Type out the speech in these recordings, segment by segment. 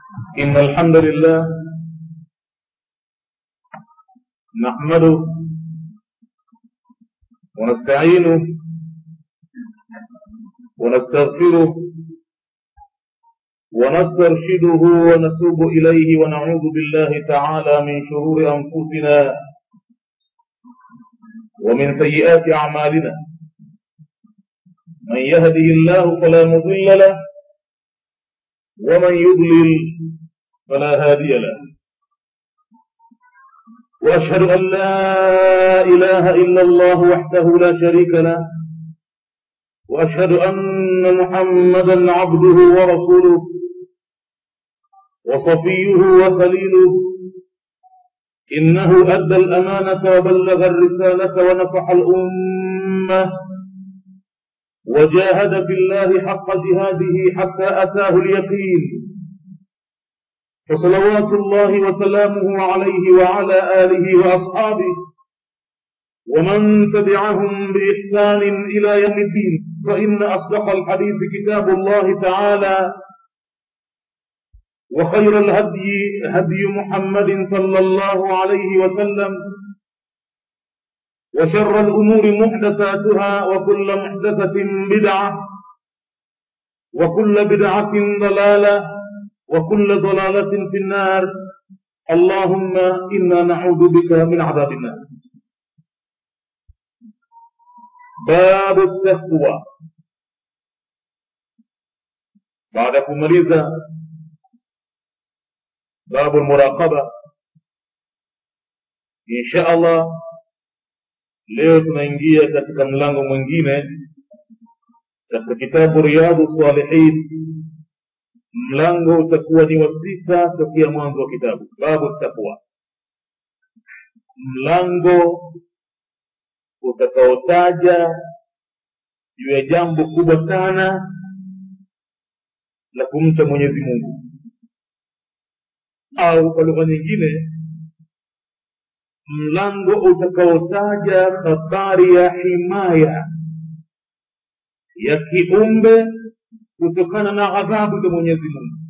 إن الحمد لله نحمده ونستعينه ونستغفره ونسترشده ونتوب إليه ونعوذ بالله تعالى من شرور أنفسنا ومن سيئات أعمالنا من يهده الله فلا مضل له ومن يضلل فلا هادي له وأشهد أن لا إله إلا الله وحده لا شريك له وأشهد أن محمدا عبده ورسوله وصفيه وخليله إنه أدى الأمانة وبلغ الرسالة ونصح الأمة وجاهد في الله حق جهاده حتى أتاه اليقين فصلوات الله وسلامه عليه وعلى آله وأصحابه ومن تبعهم بإحسان إلى يوم الدين فإن أصدق الحديث كتاب الله تعالى وخير الهدي هدي محمد صلى الله عليه وسلم وشر الأمور محدثاتها وكل محدثة بدعة وكل بدعة ضلالة وكل ضلالة في النار اللهم إنا نعوذ بك من عذاب النار باب التقوى بعد kumaliza باب المراقبة إن شاء الله leo tunaingia katika mlango mwingine katika kitabu riyadu salihin mlango utakuwa ni wa sita tokea mwanzo wa kitabu babu taqwa mlango utakaotaja juu ya jambo kubwa sana la kumcha mwenyezi mungu au kwa lugha nyingine mlango utakaotaja habari ya himaya ya kiumbe kutokana na adhabu za mwenyezi mungu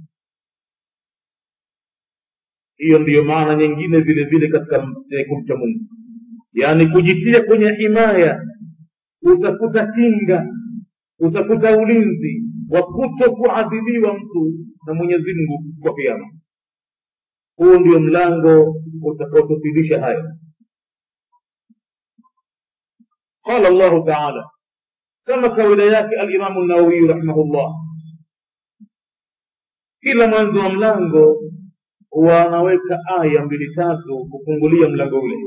hiyo ndiyo maana nyingine vile vile katika kumcha mungu yaani kujitia kwenye himaya utafuta kinga utafuta ulinzi wa kuto kuadhibiwa mtu na mwenyezi mungu kwa kiama huu ndio mlango utakaotufidisha haya qala allahu taala kama kawaida yake alimamu nawawiyu rahimahullah kila mwanzo wa mlango huwa anaweka aya mbili tatu kufungulia mlango ule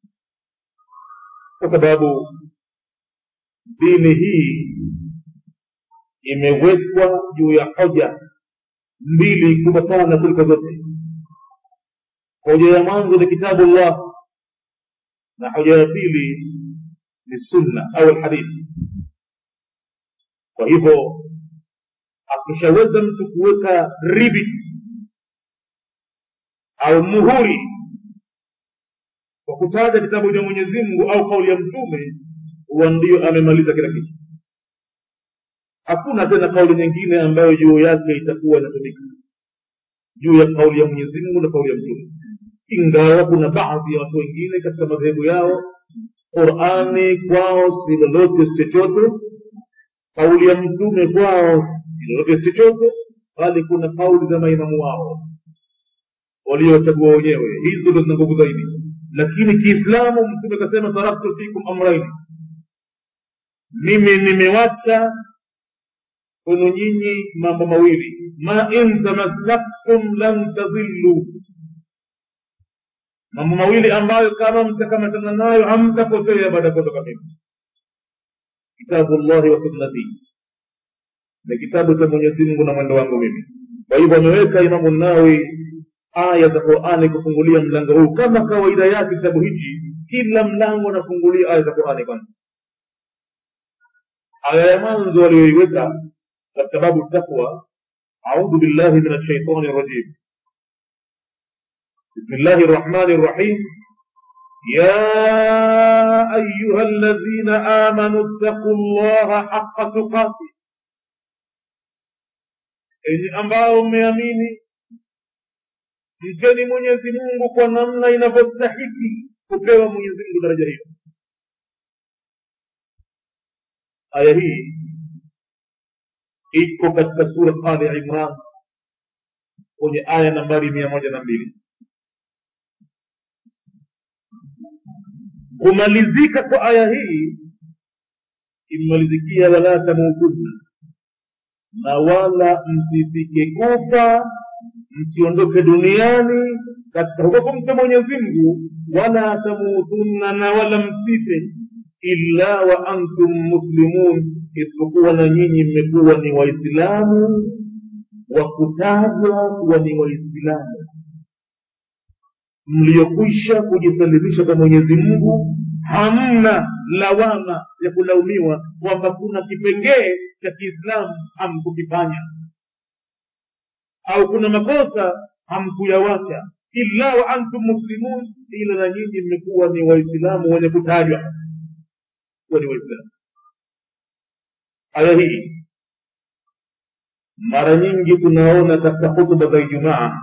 kwa sababu dini hii imewekwa juu ya hoja mbili kubwa sana kuliko zote hoja ya mwanzo ni kitabu llah na hoja ya pili ni sunna au alhadithi kwa hivyo akishaweza mtu kuweka ribit au muhuri kwa kutaja kitabu cha mwenyezi mungu au kauli ya mtume huwa ndio amemaliza kila kitu hakuna tena kauli nyingine ambayo juu yake itakuwa inatumika juu ya kauli ya mwenyezi mungu na kauli ya mtume ingawa kuna baadhi ya watu wengine katika madhehebu yao qurani kwao si lolote si chochote kauli ya mtume kwao si lolote si chochote bali kuna kauli za maimamu wao waliochagua wenyewe hizo ndo zina nguvu zaidi lakini kiislamu mtume akasema taraktu fikum amraini mimi nimewacha kwenu nyinyi mambo mawili ma in tamassaktum lan tadhillu mambo mawili ambayo kama mtakamatana nayo hamtapotea baada ya kutoka mimi kitabu llahi wa sunnati ni kitabu cha mwenyezi mungu na mwendo wangu mimi kwa hivyo ameweka imamu nawi aya za qurani kufungulia mlango huu kama kawaida yake kitabu hichi kila mlango anafungulia aya za qurani kwanza aya ya mwanzo walioiweka katika babu taqwa audhu billahi min alshaitani rajim بسم الله الرحمن الرحيم يا أيها الذين آمنوا اتقوا الله حق تقاته enyi ambao mmeamini mcheni mwenyezi mungu kwa namna inavyostahiki kupewa mwenyezi mungu daraja hiyo aya hii iko katika sura ali imran kwenye aya nambari mia moja na mbili kumalizika kwa aya hii imemalizikia wala tamutunna na wala msifike kufa msiondoke duniani katika huko kumcha mwenyezi mungu wala tamutunna na wala msife illa wa antum muslimun isipokuwa na nyinyi mmekuwa ni waislamu wa kutajwa kuwa ni waislamu mliokwisha kujisalimisha kwa mwenyezi mungu hamna lawama ya kulaumiwa kwamba kuna kipengee cha kiislamu hamkukifanya au kuna makosa hamkuyawacha illa wa antum muslimun ila na nyinyi mmekuwa ni waislamu wenye kutajwa kuwa ni waislamu aya hii mara nyingi tunaona katika hutuba za ijumaa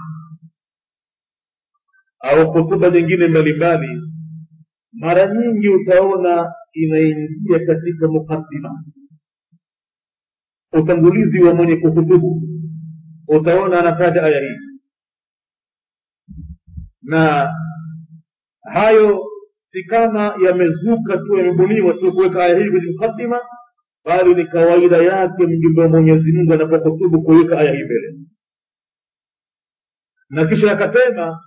au hutuba nyingine mbalimbali mara nyingi utaona inaingia katika mukaddima utangulizi wa mwenye kuhutubu utaona anataja aya hii na hayo si kama yamezuka tu yamebuniwa tu kuweka aya hii kwenye mukaddima bali ni kawaida yake mjumbe wa mwenyezi mungu anapohutubu kuweka aya hii mbele na kisha akasema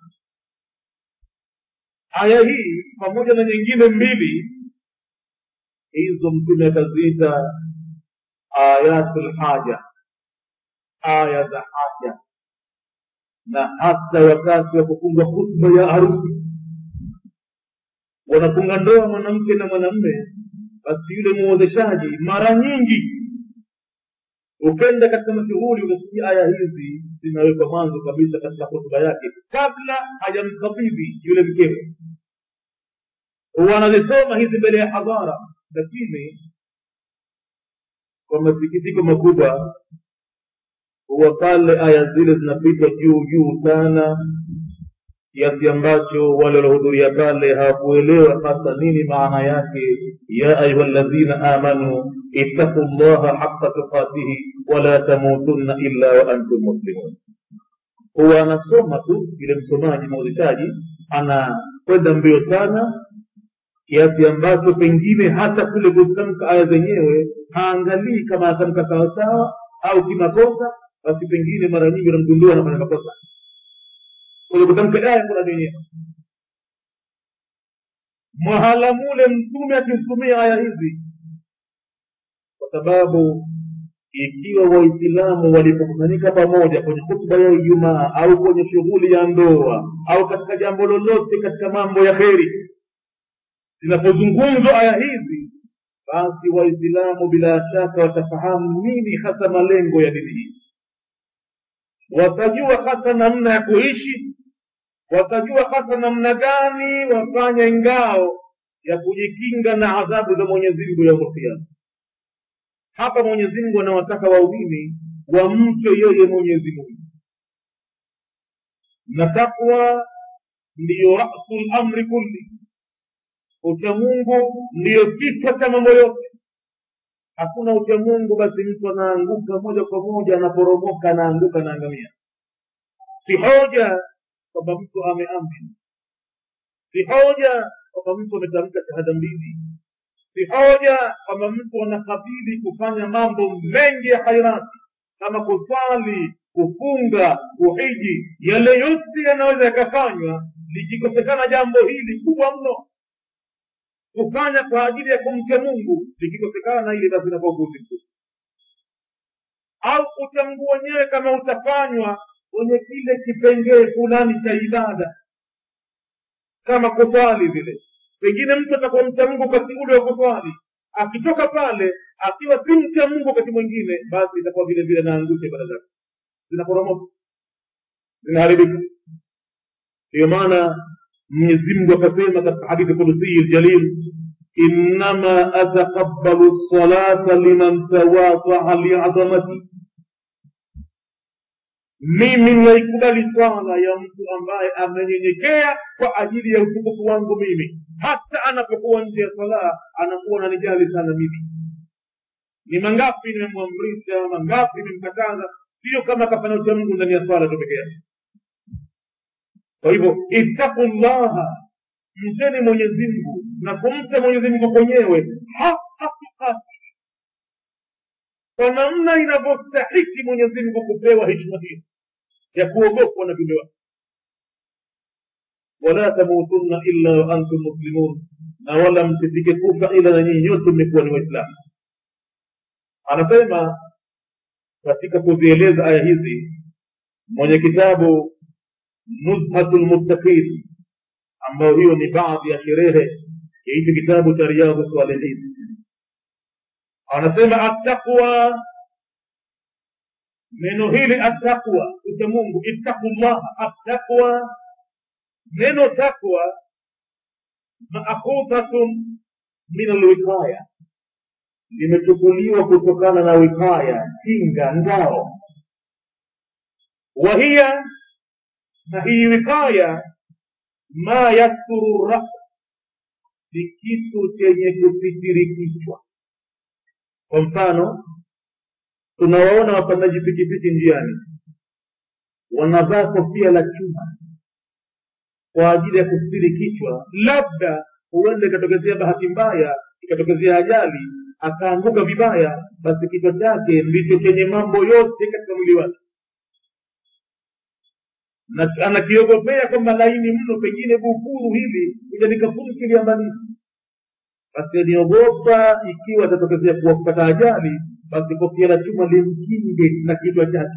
aya hii pamoja na nyingine mbili hizo mtume akaziita ayatul haja aya za haja na hata wakati wa kufunga khutba ya harusi wanafunga ndoa mwanamke na mwanamme basi yule muozeshaji mara nyingi ukenda katika mashughuli utasikia aya hizi zinawekwa mwanzo kabisa katika hotuba yake kabla hajamkabidhi yule mkewe wanazisoma hizi mbele ya hadhara lakini kwa masikitiko makubwa huwa pale aya zile zinapitwa juu juu sana kiasi ambacho wale waliohudhuria pale hawakuelewa hasa nini maana yake ya ayuha ladhina amanu ittaqu llaha haqa tuqatihi wala tamutunna illa wa antum muslimun huwa anasoma tu yule msomaji mauzishaji anakwenda mbio sana kiasi ambacho pengine hata kule kutamka aya zenyewe haangalii kama anatamka sawasawa au kimakosa basi pengine mara nyingi unamgundua anafanya makosa kwenye kutamka aya kuna yenyewe mahala mule mtume akisumia aya hizi kwa sababu ikiwa waislamu walipokusanyika pamoja kwenye hutuba ya ijumaa au kwenye shughuli ya ndoa au katika jambo lolote katika mambo ya kheri zinapozungumzwa aya hizi basi waislamu bila shaka watafahamu nini hasa malengo ya dini hii watajua hasa namna ya kuishi watajua hasa namna gani wafanye ngao ya kujikinga na adhabu za mwenyezi mungu ya kiama hapa mwenyezi mungu anawataka waumini wamche yeye mwenyezi mungu na takwa ndiyo rasu lamri kulli uchamungu ndiyo kichwa cha mambo yote hakuna uchamungu basi mtu anaanguka moja kwa moja anaporomoka anaanguka anaangamia si hoja kwamba mtu ameamini si hoja kwamba mtu ametamka shahada mbili si hoja kwamba mtu anakabili kufanya mambo mengi ya khairati kama kuswali kufunga kuhiji yale yote yanaweza yakafanywa likikosekana jambo hili kubwa mno kufanya kwa ajili ya kumcha mungu likikosekana hili basi inakuwa upuzi mkubwa au uchamungu wenyewe kama utafanywa kwenye kile kipengee fulani cha ibada kama kuswali vile pengine mtu atakuwa mcha mungu wakati ule wa kuswali akitoka pale akiwa si mcha mungu wakati mwingine basi itakuwa vile vile naangusha ibada zake zinaporomoka zinaharibika ndiyo maana mwenyezi mungu akasema katika hadithi kudusiyi ljalil innama ataqabbalu lsalata liman tawadaa liadhamati mimi naikubali swala ya mtu ambaye amenyenyekea kwa ajili ya utukufu wangu mimi hata anapokuwa nje ya sala anakuwa nanijali sana mimi ni mangapi nimemwamrisha mangapi nimemkataza sio kama kafanya ucha mungu ndani ya swala tu peke yake kwa hivyo ittaqu llaha mcheni mwenyezi mungu na kumcha mwenyezi mungu kwenyewe haka tukati kwa namna inavyostahiki mwenyezi mungu kupewa heshima hiyo ya kuogopwa na viumbe wake wala tamutunna illa wa antum muslimun na wala msifike kufa ila na nyinyi nyote mmekuwa ni waislamu anasema katika kuzieleza aya hizi mwenye kitabu nuzhatu lmuttaqin ambayo hiyo ni baadhi ya sherehe ya hichi kitabu cha riyadhu salihin anasema attaqwa neno hili attaqwa ucha mungu ittaqu llaha attaqwa neno takwa maakhudhatun min alwiqaya limechukuliwa kutokana na wikaya kinga ngao wahiya na hii wikaya ma yasturu ras ni kitu chenye kusitiri kichwa kwa mfano tunawaona wapandaji pikipiki njiani wanavaa kofia la chuma kwa ajili ya kusitiri kichwa labda huenda ikatokezea bahati mbaya ikatokezea ajali akaanguka vibaya basi kichwa chake ndicho chenye mambo yote katika mwili wake na anakiogopea kwamba laini mno pengine bufuru hili ija nikafumkiliambalizi basi aliogopa ikiwa atatokezea kuwa kupata ajali basi kofia la chuma limkinge na kichwa chake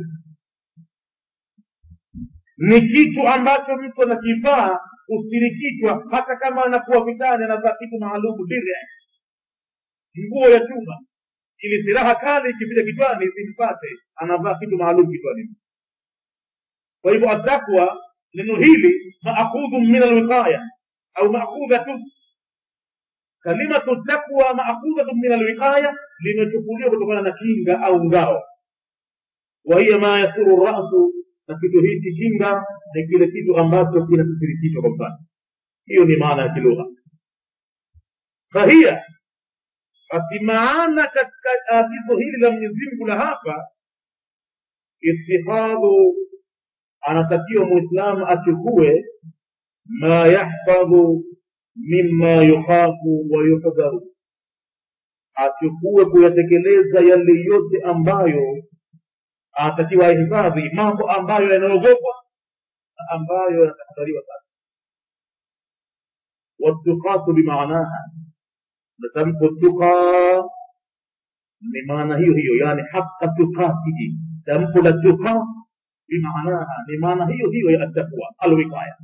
ni kitu ambacho mtu anakivaa kustiri kichwa hata kama anakuwa vitani anavaa kitu maalumu dire nguo ya chuma ili silaha kali ikipita kichwani isimpate anavaa kitu maalum kichwani kwa hivyo atakwa neno hili maakhudhu min alwiqaya au maakhudhatu kalimatu takwa maakhudhatu min alwiqaya limechukuliwa kutokana na kinga au ngao wahiya ma yasuru rasu na kitu hiki kinga ni kile kitu ambacho kinasitiri kichwa kwa mfano hiyo ni maana ya kilugha fahiya basi maana katika agizo hili la mwenyezi mungu la hapa ittihadhu anatakiwa mwislamu achukue ma yahfadhu mima yukhafu wa yuhdharu achukue kuyatekeleza yale yote ambayo anatakiwa ahifadhi mambo ambayo yanaogopwa na ambayo yanatahadhariwa sana والتقاة بمعناها natamko tuqa ni maana hiyo hiyo yani haqa tuqatihi tamko la tuqa bimaanaha ni maana hiyo hiyo ya attaqwa alwiqaya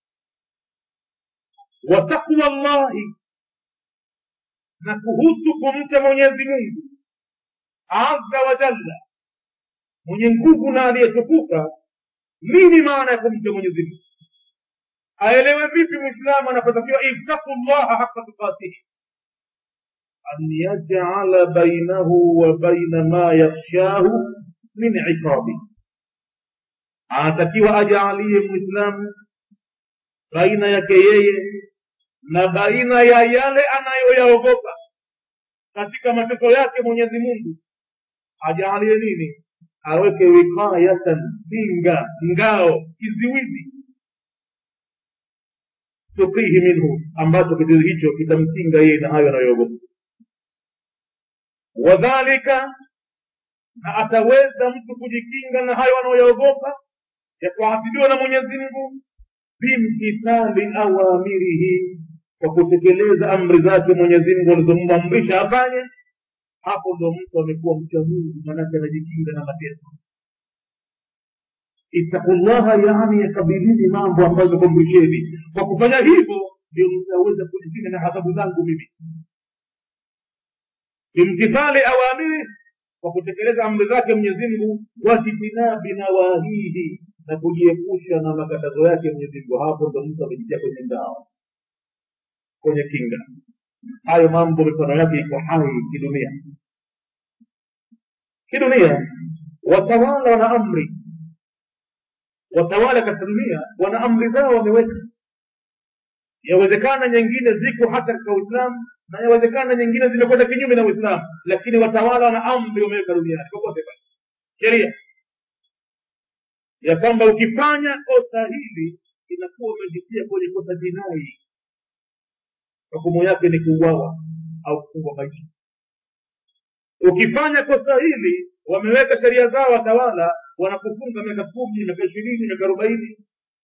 wa taqwa llahi na kuhusu kumcha mwenyezi mungu azza wa jalla mwenye nguvu na aliyetukuka nini maana ya kumcha mwenyezi mungu aelewe vipi mwislamu anapotakiwa ittaqu llaha haqa tuqatihi أن يجعل بينه وبين ما يخشاه من عقابه anatakiwa ajaalie mwislamu baina yake yeye na baina ya yale anayoyaogopa katika mateso yake mwenyezi mungu ajaalie nini aweke wikayatan kinga ngao kiziwizi tukihi minhu ambacho kiziwi hicho kitamkinga yeye na hayo anayoogopa wadhalika na ataweza mtu kujikinga na hayo anayoyaogopa ya kuadhibiwa na mwenyezi mungu bimtithali awamirihi kwa kutekeleza amri zake mwenyezi mungu alizomwamrisha afanye hapo ndo mtu amekuwa mcha mungu manake anajikinga na mateso ittaqullaha yani yakabilini mambo ambayo mekumrisheni kwa kufanya hivyo ndio mtaweza kujikinga na adhabu zangu mimi bimtithali awamiri kwa kutekeleza amri zake mwenyezi mungu watitinabi nawahihi na kujiepusha na makatazo yake mwenyezi mungu hapo ndo mtu amejitia kwenye ngao kwenye kinga hayo mambo mifano yake iko hai kidunia kidunia watawala wana amri watawala katika dunia wana amri zao wameweka yawezekana nyingine ziko hata katika uislamu na yawezekana nyingine zimekwenda kinyume na uislamu lakini watawala wana amri wameweka duniani popote pale sheria ya kwamba ukifanya kosa hili inakuwa umejitia kwenye kosa jinai hukumu yake ni kuuawa au kufungwa maisha ukifanya kosa hili wameweka sheria zao watawala wanakufunga miaka kumi miaka ishirini miaka arobaini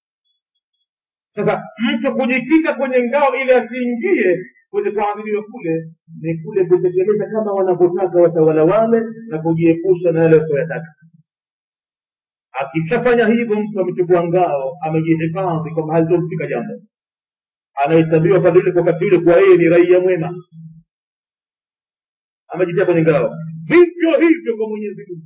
sasa mtu kujikinga kwenye ngao ili asiingie kwenye kuadhiliwa kule ni kule kutekeleza kama wanavyotaka watawala wale na kujiepusha na yale wasioyataka akishafanya hivyo mtu amechukua ngao amejihifadhi kwamba halitomfika jambo anahesabiwa kwa vile wakati ule kuwa yeye ni raia mwema amejitia kwenye ngao vivyo hivyo kwa mwenyezi mungu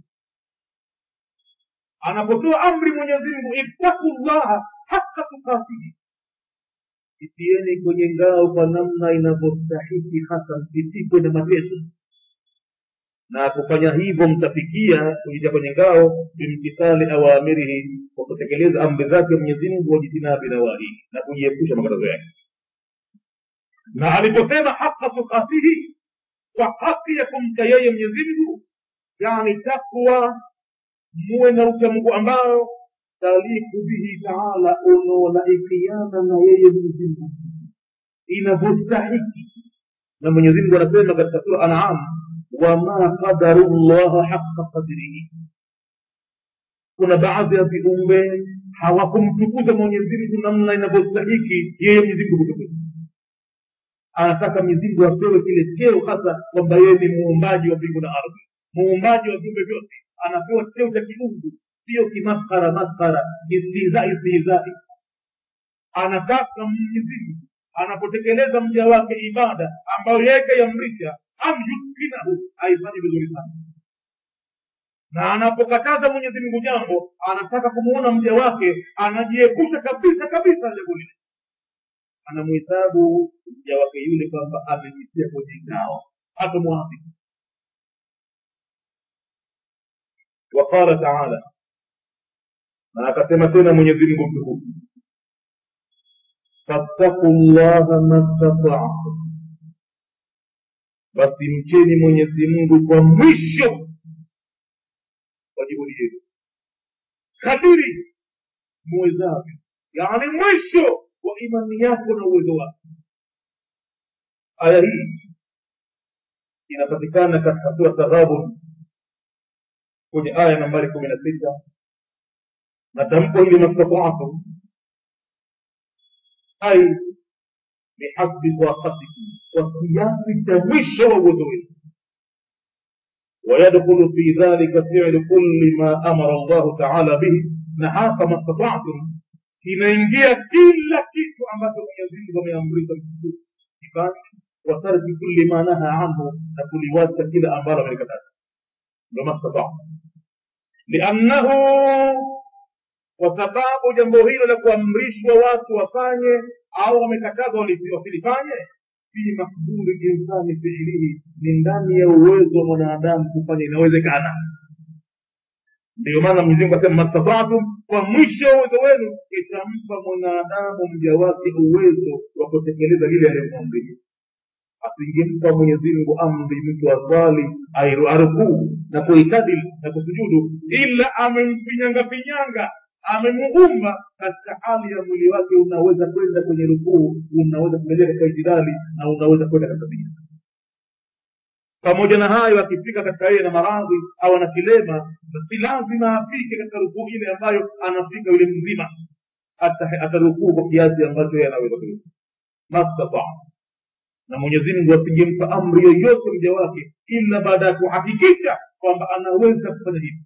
anapotoa amri mwenyezi mungu ittaku llaha haka tukatihi itieni kwenye ngao kwa namna inavyostahiki hasa msitikwe na mateso na kufanya hivyo mtafikia kujitia kwenye ngao bimtithali awamirihi kwa kutekeleza amri zake mwenyezi mungu wajitinabi nawahihi na kujiepusha makatazo yake na aliposema haka tukatihi kwa haki ya kumcha yeye mwenyezi mungu yani takwa muwe na uchamungu ambao taliku bihi taala unaolaikiana na yeye mwenyezi mungu inavyostahiki na mwenyezi mungu anasema katika sura anam wama qadaru llaha haqa qadrihi kuna baadhi ya viumbe hawakumtukuza mwenyezi mungu namna inavyostahiki yeye mwenyezi mungu kutukuzwa anataka mizingu apewe kile cheo hasa kwamba yeye ni muumbaji wa mbingu na ardhi muumbaji wa viumbe vyote anapewa cheo cha kiungu sio kimaskara maskara istihzai istihzai anataka mwenyezi anapotekeleza mja wake ibada ambayo yeye kaiamrisha amyukinahu aifanye vizuri sana na anapokataza mwenyezi mungu jambo anataka kumuona mja wake anajiepusha kabisa kabisa na jambo lile anamhesabu mja wake yule kwamba amejitia kwenye ngao hata mwapi وقال تعالى na akasema tena mwenyezi mungu mtukufu fattaku llaha mastataatum basi mcheni mwenyezi mungu kwa mwisho wa juhudi yenu kadiri muwezavyo yaani mwisho wa imani yako na uwezo wako aya hii inapatikana katika sura taghabun kwenye aya nambari kumi na sita na tamko hili mastataatum ai bihasbi taqatikum kwa kiasi cha mwisho wa uwezo wenu ويدخل في ذلك فعل كل ما امر الله تعالى به نحاق ما استطعتم inaingia kila kitu ambacho mwenyezi mungu ameamrisha kifanye watarki kulli ma naha anhu na kuliwacha kila ambalo amelikataza ndo mastataa liannahu kwa sababu jambo hilo la kuamrishwa watu wafanye au wamekatazwa wasilifanye fi makduri insani fiilihi ni ndani ya uwezo wa mwanadamu kufanya inawezekana ndiyo maana mwenyezimungu asema mastataatum kwa mwisho wa uwezo wenu itampa mwanadamu mja wake uwezo wa kutekeleza lile aliyomwamrisha asingempa mwenyezimngu amri mtu aswali arukuu na kuitadili na kusujudu ila amemfinyangafinyanga amemuumba katika hali ya mwili wake unaweza kwenda kwenye rukuu unaweza kuelea katika itidali na unaweza kwenda katika sijida pamoja na hayo akifika katika yeye na maradhi au ana kilema si lazima afike katika rukuu ile ambayo anafika yule mzima atarukuu kwa kiasi ambacho yeye anaweza kurukuu mastataa na mwenyezi mungu asingempa amri yoyote mja wake ila baada ya kuhakikisha kwamba anaweza kufanya hivi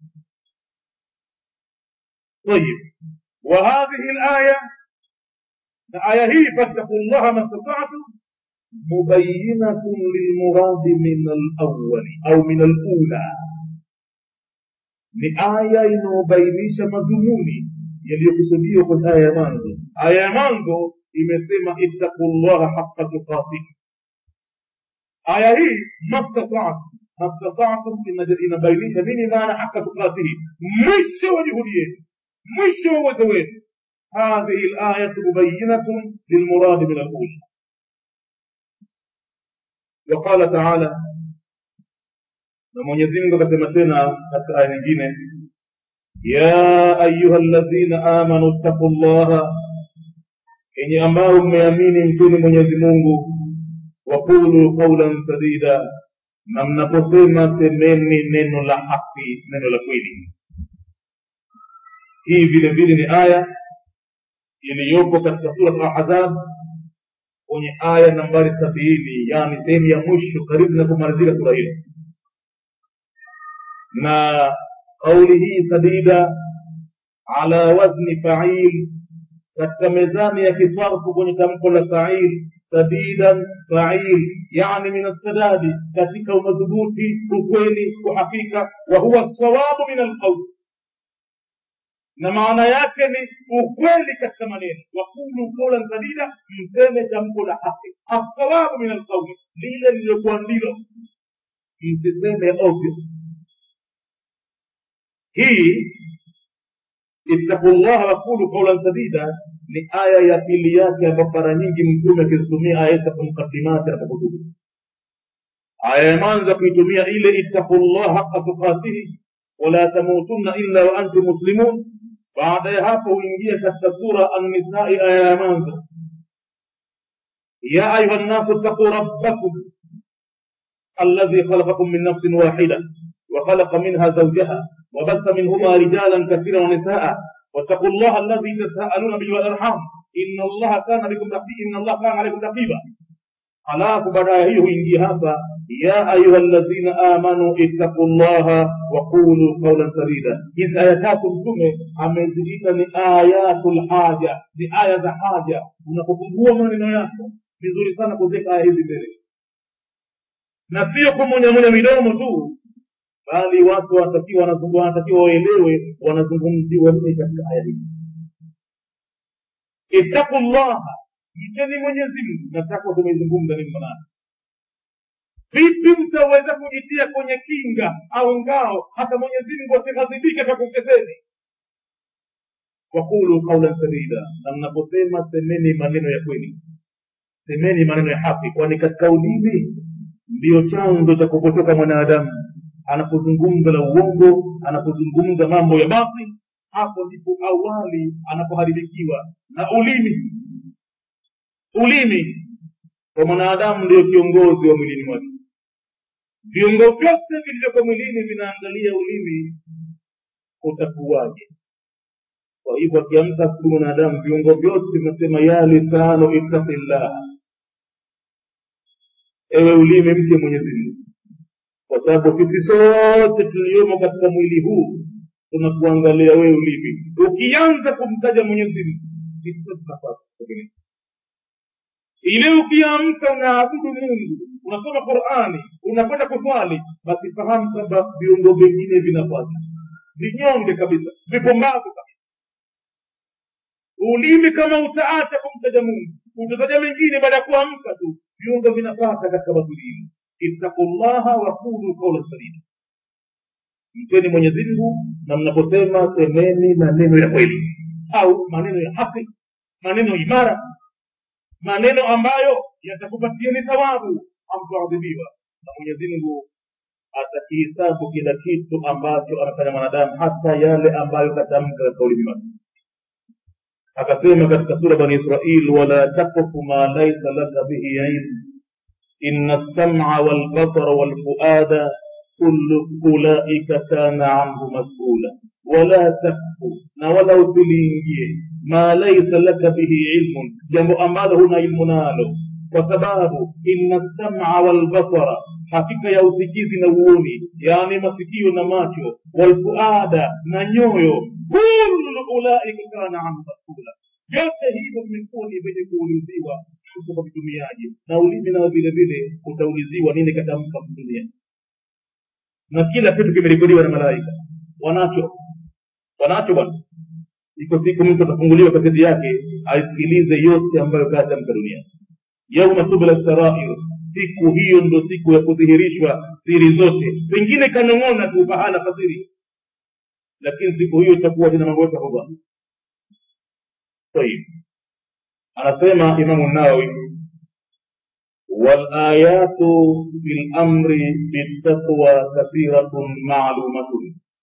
طيب وهذه الآية الآية هي فاتقوا الله ما استطعتم مبينة للمراد من الأول أو من الأولى ni aya inayobainisha madhumuni yaliyokusudiwa kwenye aya ya mwanzo aya ya mwanzo imesema ittaqu llaha haqa tuqatihi aya hii mastatatu mastatatu inabainisha nini maana haqa tuqatihi mwisho wa juhudi yetu mwisho wa uwezo wenu hadhihi layatu mubayinatun lilmuradi min alula وقال تعالى na mwenyezi mungu akasema tena katika aya nyingine ya ayuha ladhina amanu ttaqu llaha enye ambao mmeamini mtuni mwenyezi mungu waqulu qaulan sadida na mnaposema semeni neno la haki neno la kweli hii vile vile ni aya iliyopo katika surat ahzab kwenye aya nambari sabini yani sehemu ya mwisho karibu na kumalizika sura hilo na kauli hii sadida ala wazni fail katika mezani ya kisarfu kwenye tamko la fail sadidan fail yani min assadadi katika umadhubuti ukweli uhakika wa huwa sawabu min alqauli na maana yake ni ukweli katika maneno wakulu kaulan sadida mseme tamko la haki assawabu min alqauli lile lililokuwa ndilo msiseme ovyo hii ittaqu llaha wakulu kaulan sadida ni aya ya pili yake ambapo mara nyingi mtume akizitumia aya hizi katika mukadimati anapokutubu aya ya mwanzo kuitumia ile ittaqu llaha haqa tukatihi wala tamutunna illa wa antum muslimun baada ya hapo huingia katika sura annisai aya ya mwanzo ya ayuha nnasu ttaquu rabbakum alladhi khalaqakum min nafsin wahida وخلق منها زوجها وبث منهما رجالا كثيرا ونساء واتقوا الله الذي تساءلون به والارحام ان الله كان بكم رقيبا ان الله كان عليكم رقيبا halafu baadaye hiyo huingia hapa ya ayuha ladhina amanu ittaqu llaha waqulu qaulan sadida hizi aya tatu mtume ameziita ni ayatu lhaja ni aya za haja unapopungua maneno yako vizuri sana kuziweka aya hizi mbele na sio kumunyamunya midomo tu bali watu wanatakiwa wanatakiwa waelewe wanazungumziwa nini katika aya hii ittaqu llaha mcheni mwenyezi mungu nataka tumeizungumza nini maana vipi mtaweza kujitia kwenye kinga au ngao hata mwenyezi mungu asighadhibike kakuketeni wakulu qaulan sadida na mnaposema semeni maneno ya kweli semeni maneno ya haki kwani katika ulimi ndiyo chanzo cha kupotoka mwanadamu anapozungumza la uongo anapozungumza mambo ya basi hapo ndipo awali anapoharibikiwa na ulimi ulimi kwa mwanadamu ndio kiongozi wa mwilini mwake viungo vyote vilivyoko mwilini vinaangalia ulimi utakuwaje kwa hivyo akiamka siku mwanadamu viungo vyote vinasema ya lisano ittaqillah ewe ulimi mche mwenyezi mungu kwa sababu sisi sote tuliomo katika mwili huu tunakuangalia wewe ulimi ukianza kumtaja mwenyezi mungu sisi tunapata ile ukiamka unaabudu mungu unasoma qurani unakwenda kuswali basi fahamu kwamba viungo vingine vinapata vinyonge kabisa vipumbavu kabisa ulimi kama utaacha kumtaja mungu utataja mengine baada ya kuamka tu viungo vinapata katika batulini ittaqu llaha waqulu qaulan sadida mteni mwenyezi mungu na mnaposema semeni maneno ya kweli au maneno ya haki maneno imara maneno ambayo yatakupatieni thawabu amtoadhibiwa na mwenyezi mungu atakihisabu kila kitu ambacho anafanya mwanadamu hata yale ambayo katamka katika ulimi wake akasema katika sura bani israil wala takfu ma laisa laka bihi ilm ina lsama walbasara walfuada kullu ulaika kana anhu masula wala takfu na wala usiliingie ma laisa laka bihi ilmun jambo ambalo huna ilmu nalo kwa sababu ina lsama walbasara hakika ya usikizi na uoni yaani masikio na macho walfuada na nyoyo kullu ulaika kana anhu masula vyote hivyo vimekuwa ni vyenye kuuliziwa kwa vitumiaji na ulimi nao vile vile utauliziwa nini katamka kutumia na kila kitu kimerekodiwa na malaika wanacho wanacho bwana iko siku mtu atafunguliwa kaseti yake aisikilize yote ambayo katamka duniani yauma tubla sarair siku hiyo ndo siku ya kudhihirishwa siri zote pengine kanong'ona tu pahala pasiri lakini siku hiyo itakuwa tena mambo yote huba طيب anasema imamu nawawi والآيات في الأمر بالتقوى كثيرة معلومة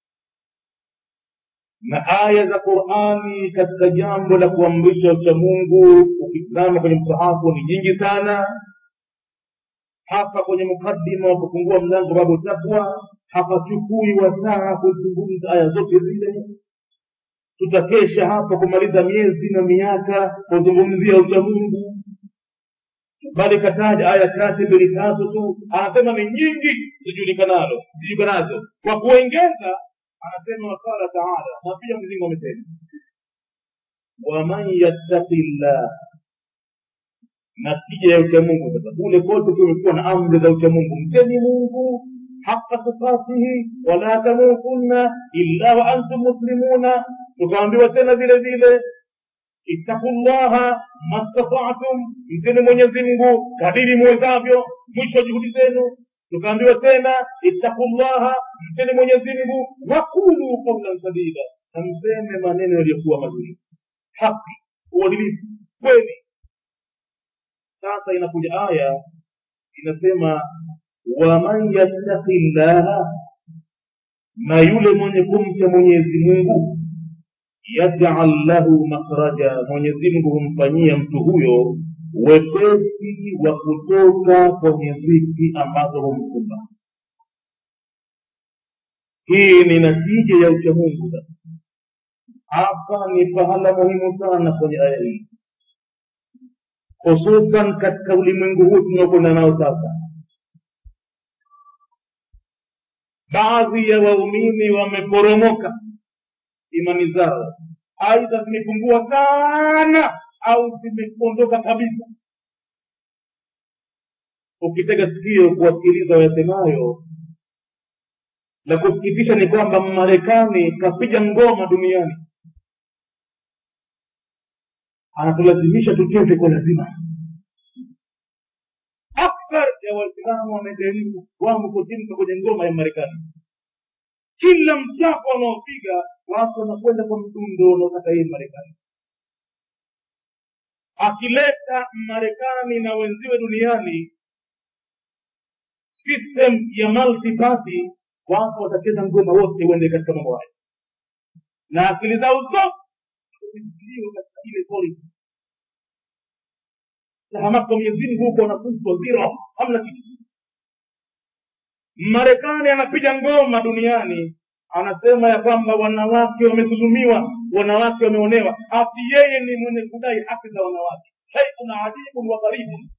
na aya za qurani katika jambo la kuamrisha ucha mungu ukitizama kwenye msahafu ni nyingi sana hapa kwenye mukaddima wa kufungua mlango babu takwa hapachukui wasaa kuzungumza aya zote zile tutakesha hapa kumaliza miezi na miaka kuzungumzia ucha mungu bali kataja aya chache mbili tatu tu anasema ni nyingi zijulikanalo zijulikanazo kwa kuengeza anasema waqala taala na pia mzingo amesema waman yattaqi llah na tija ya uchamungu sasa kule kote kumekuwa na amri za uchamungu mcheni mungu haqa tukatihi wala tamutunna illa wa antum muslimuna tukaambiwa tena vile vile ittaqu llaha mastata'tum mteni mwenyezi mungu kadiri muwezavyo mwisho wa juhudi zenu tukaambiwa tena ittaqu llaha mteni mwenyezi mungu wakulu qaulan sadida na mseme maneno yaliyokuwa mazuri haki uadilifu kweli sasa inakuja aya inasema waman yattaqi llaha na yule mwenye kumcha mwenyezi mungu yajal lahu makhraja mwenyezi mungu humfanyia mtu huyo wepesi wa kutoka kwenye dhiki ambazo humkumba hii ni natija ya uchamungu sasa hapa ni pahala muhimu sana kwenye aya hii hususan katika ulimwengu huu tunaokwenda nao sasa baadhi ya waumini wameporomoka imani zao aidha zimepungua sana au zimeondoka kabisa ukitega sikio kuwasikiliza wayasemayo la kusikitisha ni kwamba marekani kapiga ngoma duniani anatulazimisha tucheze kwa lazima akthar ya waislamu wamejaribu wamo kutimka kwenye ngoma ya marekani kila mchapo wanaopiga watu wanakwenda kwa mdundo unaotaka yeye marekani akileta marekani na wenziwe duniani system ya multi party watu watacheza ngoma wote uende katika mambo hayo na akili zao zote zimeziliwa katika ile policy tahamaka mwenyezi mungu huko wanafuzwa zero hamna kitu marekani anapiga ngoma duniani anasema ya kwamba wanawake wamedhulumiwa wanawake wameonewa ati yeye ni mwenye kudai haki za wanawake shaikun ajibun wa gharibun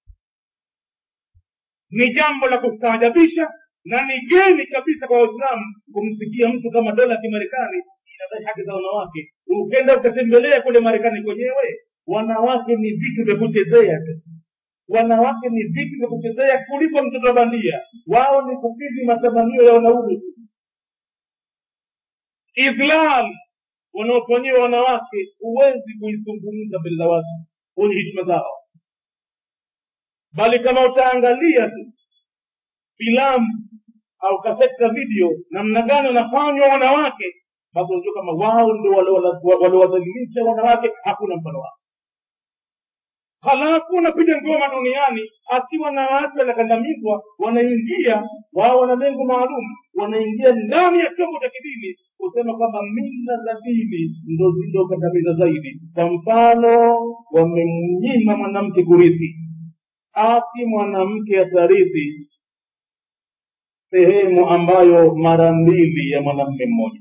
ni jambo la kustaajabisha na ni geni kabisa kwa waislamu kumsikia mtu kama dola ya kimarekani inadai haki za wanawake ukenda ukatembelea kule marekani kwenyewe wanawake ni vitu vya kuchezea tu wanawake ni vitu vya kuchezea kuliko mtoto wa bandia wao ni kukidhi matamanio ya wanaume idhlal wanaofanyiwa wanawake huwezi kuizungumza mbele za watu kwenye hishima zao bali kama utaangalia tu filamu au katika video namna gani wanafanywa wanawake basi unajua kama wao ndio waliowadhalilisha wanawake hakuna mfano wao halafu wanapiga ngoma duniani ati wanawake wanakandamizwa wanaingia wao wana lengo maalum wanaingia ndani ya chombo cha kidini kusema kwamba mila za dini ndo zilizokandamiza zaidi kwa mfano wamemnyima mwanamke kurithi ati mwanamke atarithi sehemu ambayo mara mbili ya mwanamme mmoja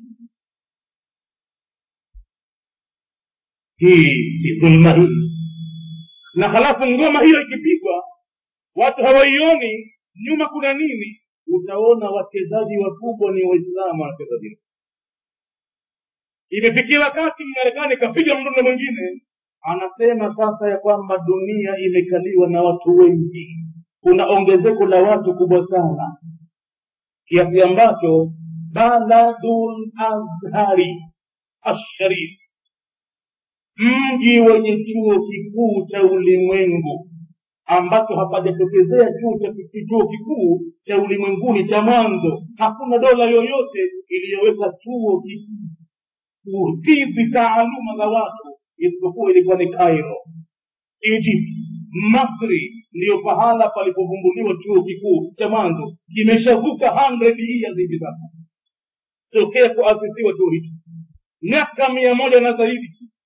hii si dhulma hii na halafu ngoma hiyo ikipigwa watu hawaioni nyuma kuna nini utaona wachezaji wakubwa ni waislamu wanacheza vile imefikia wakati marekani kapiga mdundo mwingine anasema sasa ya kwamba dunia imekaliwa na watu wengi kuna ongezeko la watu kubwa sana kiasi ambacho baladul azhari asharif mji wenye chuo kikuu cha ulimwengu ambacho hapajatokezea chuo cha chuo kikuu cha ulimwenguni cha mwanzo hakuna dola yoyote iliyoweka chuo kikuu kukidhi taaluma za watu isipokuwa ilikuwa ni cairo egypt masri ndiyo pahala palipovumbuliwa chuo kikuu cha mwanzo kimeshavuka 100 years hivi sasa tokea kuasisiwa chuo hicho miaka mia moja na zaidi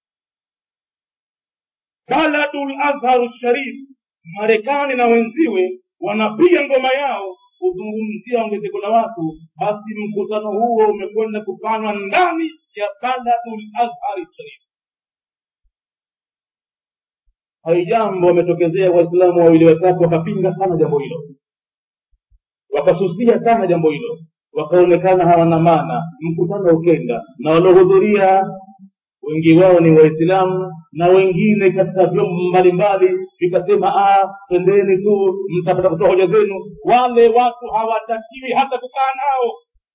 baladul azhar sharif marekani na wenziwe wanapiga ngoma yao kuzungumzia ongezeko la watu basi mkutano huo umekwenda kufanywa ndani ya baladul azhar sharif haijambo wametokezea waislamu wawili watatu wakapinga sana jambo hilo wakasusia sana jambo hilo wakaonekana hawana maana mkutano ukenda na waliohudhuria wengi wao ni waislamu na wengine katika vyombo mbalimbali vikasema twendeni tu mtapata kutoa hoja zenu wale watu hawatakiwi hata kukaa nao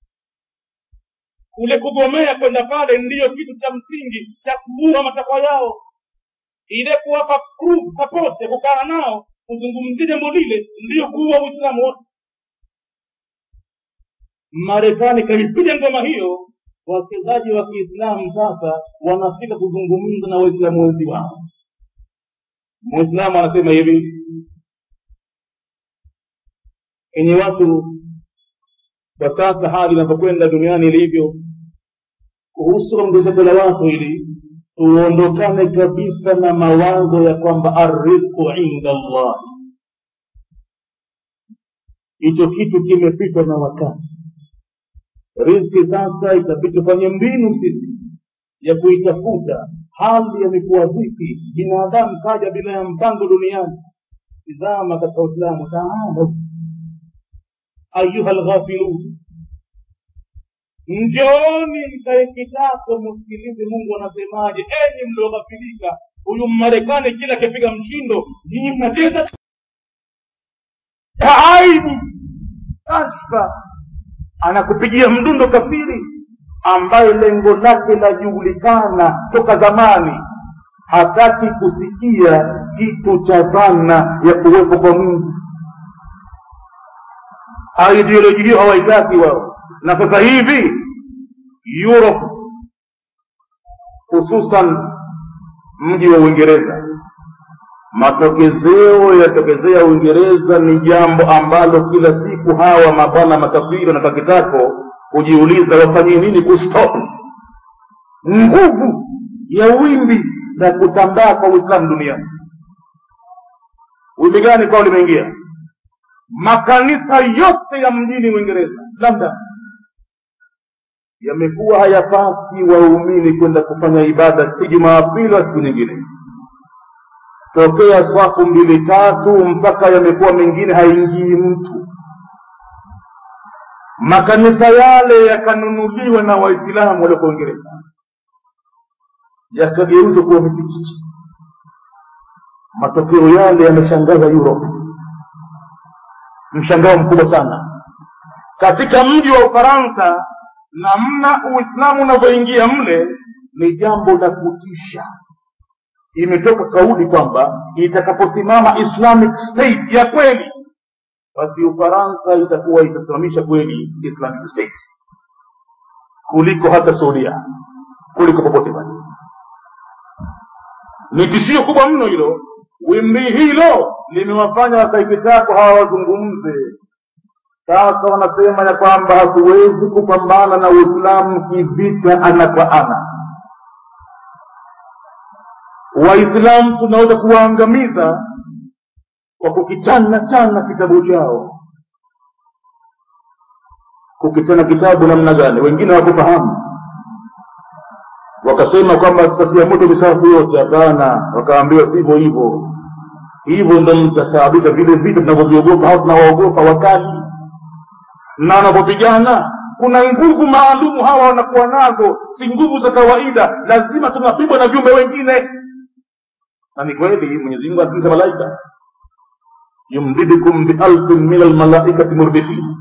kule kugomea kwenda pale ndiyo kitu cha msingi cha kuua matakwa yao ile kuwapa support ya kukaa nao kuzungumzia jambo lile ndiyo kuua uislamu wote marekani kaipiga ngoma hiyo wachezaji wa kiislamu sasa wanafika kuzungumza na waislamu wenzi wao mwislamu anasema hivi enye watu kwa sasa hali inavyokwenda duniani ilivyo kuhusu ongezeko la watu ili tuondokane kabisa na mawazo ya kwamba arrizqu inda allahi hicho kitu kimepitwa na wakati rizki sasa itabidi tufanye mbinu sisi ya kuitafuta hali yamekuwa vipi binadamu kaja bila ya mpango duniani tizama katika uislamu taala ayuha lghafilun njooni mkae kitako msikilize mungu anasemaje enyi mlioghafilika huyu mmarekani kila akipiga mshindo nyinyi mnacheza aibu kashfa anakupigia mdundo kafiri ambaye lengo lake lajulikana toka zamani hataki kusikia kitu cha dhana ya kuwepo kwa mungu ideoloji hiyo hawaitaki wao na sasa hivi europe hususan mji wa uingereza matokezeo yatokezea uingereza ni jambo ambalo kila siku hawa mabwana makafiri wanatakitako kujiuliza wafanye nini kustop nguvu ya wimbi la kutambaa kwa uislamu duniani wimbi gani kwao limeingia makanisa yote ya mjini uingereza labda yamekuwa hayapati waumini kwenda kufanya ibada si jumapili wa siku nyingine tokea swafu mbili tatu mpaka yamekuwa mengine haingii mtu makanisa yale yakanunuliwa na waislamu walioko uingereza yakageuzwa kuwa misikiti matokeo yale yameshangaza europe mshangao mkubwa sana katika mji wa ufaransa namna uislamu unavyoingia mle ni jambo la kutisha imetoka kauli kwamba itakaposimama islamic state ya kweli basi ufaransa itakuwa itasimamisha kweli islamic state kuliko hata saudia kuliko popote pale ni tishio kubwa mno hilo wimbi hilo limewafanya wakaikitako hawa wazungumze sasa wanasema ya kwamba hatuwezi kupambana na uislamu kivita ana kwa ana waislamu tunaweza kuwaangamiza kwa kukichana chana kitabu chao kukichana kitabu namna gani wengine hawakufahamu wakasema kwamba tutatia moto misafu yote hapana wakaambiwa sivyo hivyo hivyo ndo mtasababisha vile vita tunavyoviogopa au tunawaogopa wakali na wanapopigana kuna nguvu maalumu hawa wanakuwa nazo si nguvu za kawaida lazima tunapigwa na viumbe wengine na ni kweli mwenyezi mungu anatumisa malaika yumdidukum bialfin min almalaikati murdifin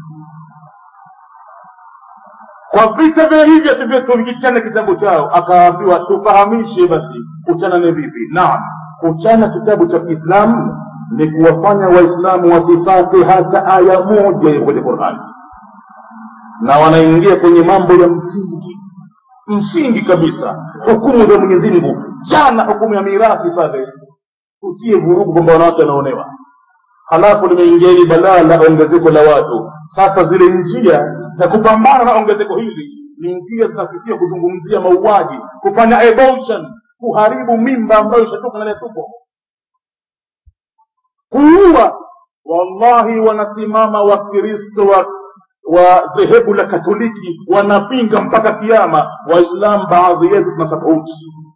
kwa vita vile hivyo tuvikichana kitabu chao akaambiwa tufahamishe basi kuchana ni vipi naam kuchana kitabu cha kiislamu ni kuwafanya waislamu wasipate hata aya moja ya kwenye qurani na wanaingia kwenye mambo ya msingi msingi kabisa hukumu za mwenyezi mungu jana hukumu ya mirathi pale utie vurugu kwamba wanawake wanaonewa halafu limeingia hili balaa la ongezeko la watu sasa zile njia za kupambana na ongezeko hili ni njia zinafikia kuzungumzia mauaji kufanya abortion kuharibu mimba ambayo ishatoka ndani ya tumbo kuua wallahi wanasimama wakristo wa wa dhehebu la katoliki wanapinga mpaka kiama waislamu baadhi yetu tuna sapoti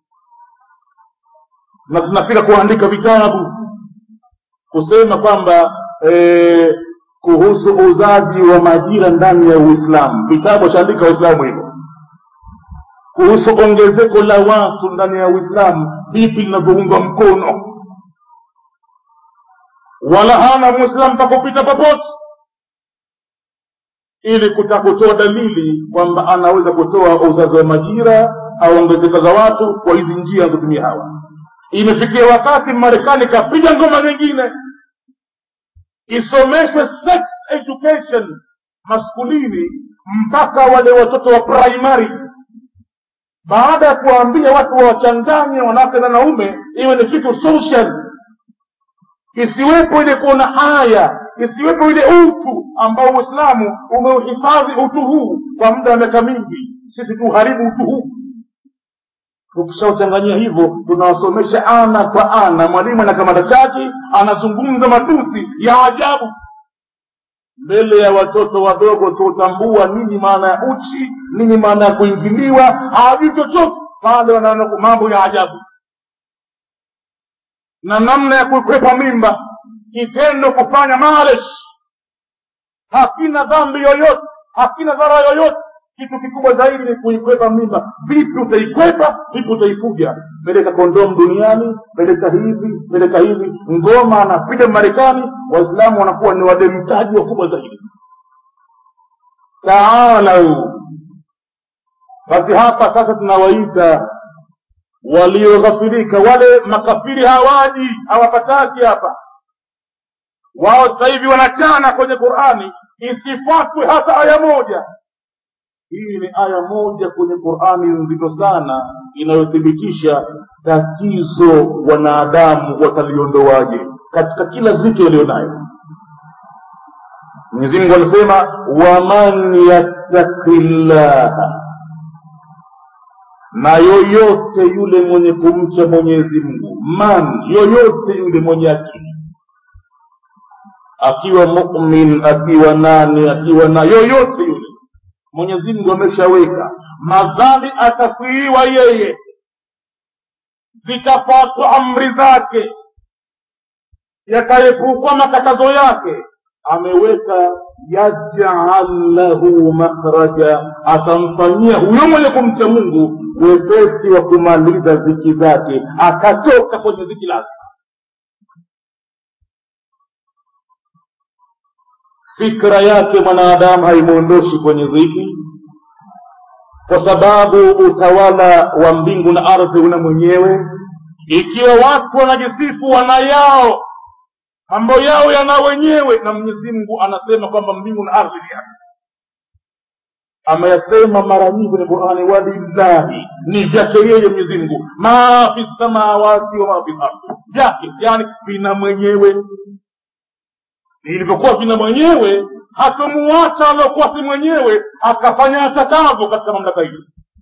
na tunafika kuandika vitabu kusema kwamba e, kuhusu uzaji wa majira ndani ya uislamu vitabu washaandika waislamu hivyo kuhusu ongezeko la watu ndani ya uislamu vipi linavyoungwa mkono wala hana mwislamu pakupita popote ili kutaka kutoa dalili kwamba anaweza kutoa uzazi wa majira au ongezeko za watu kwa hizi njia anazotumia hawa imefikia wakati marekani kapiga ngoma nyingine isomeshe sex education maskulini mpaka wale watoto wa primary baada ya kuwaambia watu wawachanganye wanawake na wanaume iwe ni kitu social isiwepo ile kuona haya isiwepo ile utu ambao uislamu umeuhifadhi utu huu kwa muda wa miaka mingi sisi tuharibu utu huu tukishauchanganyia hivyo tunawasomesha ana kwa ana mwalimu anakamata chaki anazungumza matusi ya ajabu mbele ya watoto wadogo tutambua nini maana ya uchi nini maana ya kuingiliwa hawajui chochote pale wanaona mambo ya ajabu na namna ya kukwepa mimba kitendo kufanya malesh hakina dhambi yoyote hakina dhara yoyote kitu kikubwa zaidi ni kuikwepa mimba vipi utaikwepa vipi utaifuja peleka kondom duniani peleka hivi peleka hivi ngoma anapiga marekani waislamu wanakuwa ni wademtaji wakubwa zaidi taalau basi hapa sasa tunawaita walioghafirika wale makafiri hawaji hawapataki hapa wao sasa hivi wanachana kwenye qurani isifuatwe hata aya moja hii ni aya moja kwenye qurani nzito sana inayothibitisha tatizo wanadamu wataliondoaje katika dhiki dhiki walionayo mwenyezimungu anasema waman yattaki llaha na yoyote yule mwenye kumcha mwenyezi mungu man yoyote yule mwenye akili akiwa mumin akiwa nani akiwa na yoyote yule mwenyezi mungu ameshaweka madhambi atafiiwa yeye zitafuatwa amri zake yataepukwa makatazo yake ameweka yajal lahu makhraja atamfanyia huyo mwenye kumcha mungu wepesi wa kumaliza ziki zake akatoka kwenye ziki lake fikra yake mwanadamu haimwondoshi kwenye dhiki kwa sababu utawala wa mbingu na ardhi una mwenyewe ikiwa watu wanajisifu wana yao mambo yao yana wenyewe na mwenyezi mungu anasema kwamba mbingu na ardhi ni yake ameyasema mara nyingi kwenye qurani walillahi ni vyake yeye mwenyezi mungu ma fi samawati wa ma fi ardhi vyake yani vina mwenyewe vilivyokuwa vina mwenyewe hatomuacha aliokuwa si mwenyewe akafanya atakavyo katika mamlaka hiyo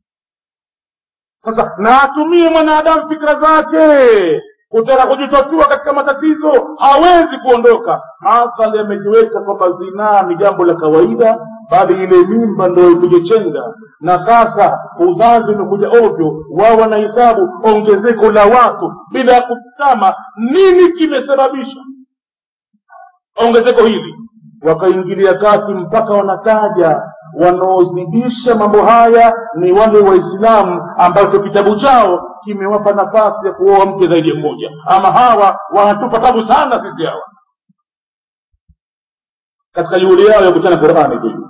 sasa na atumie mwanadamu fikra zake kutaka kujitatua katika matatizo hawezi kuondoka madhali amejiweka kwamba zinaa ni jambo la kawaida bali ile mimba ndo ipige chenga na sasa uzazi umekuja ovyo wao wanahesabu ongezeko la watu bila ya kutama nini kimesababisha ongezeko hili wakaingilia kati mpaka wanataja wanaozidisha mambo haya ni wale waislamu ambacho kitabu chao kimewapa nafasi ya kuoa mke zaidi ya mmoja ama hawa wanatupa tabu sana sisi hawa katika juhudi yao ya kuchana qurani tu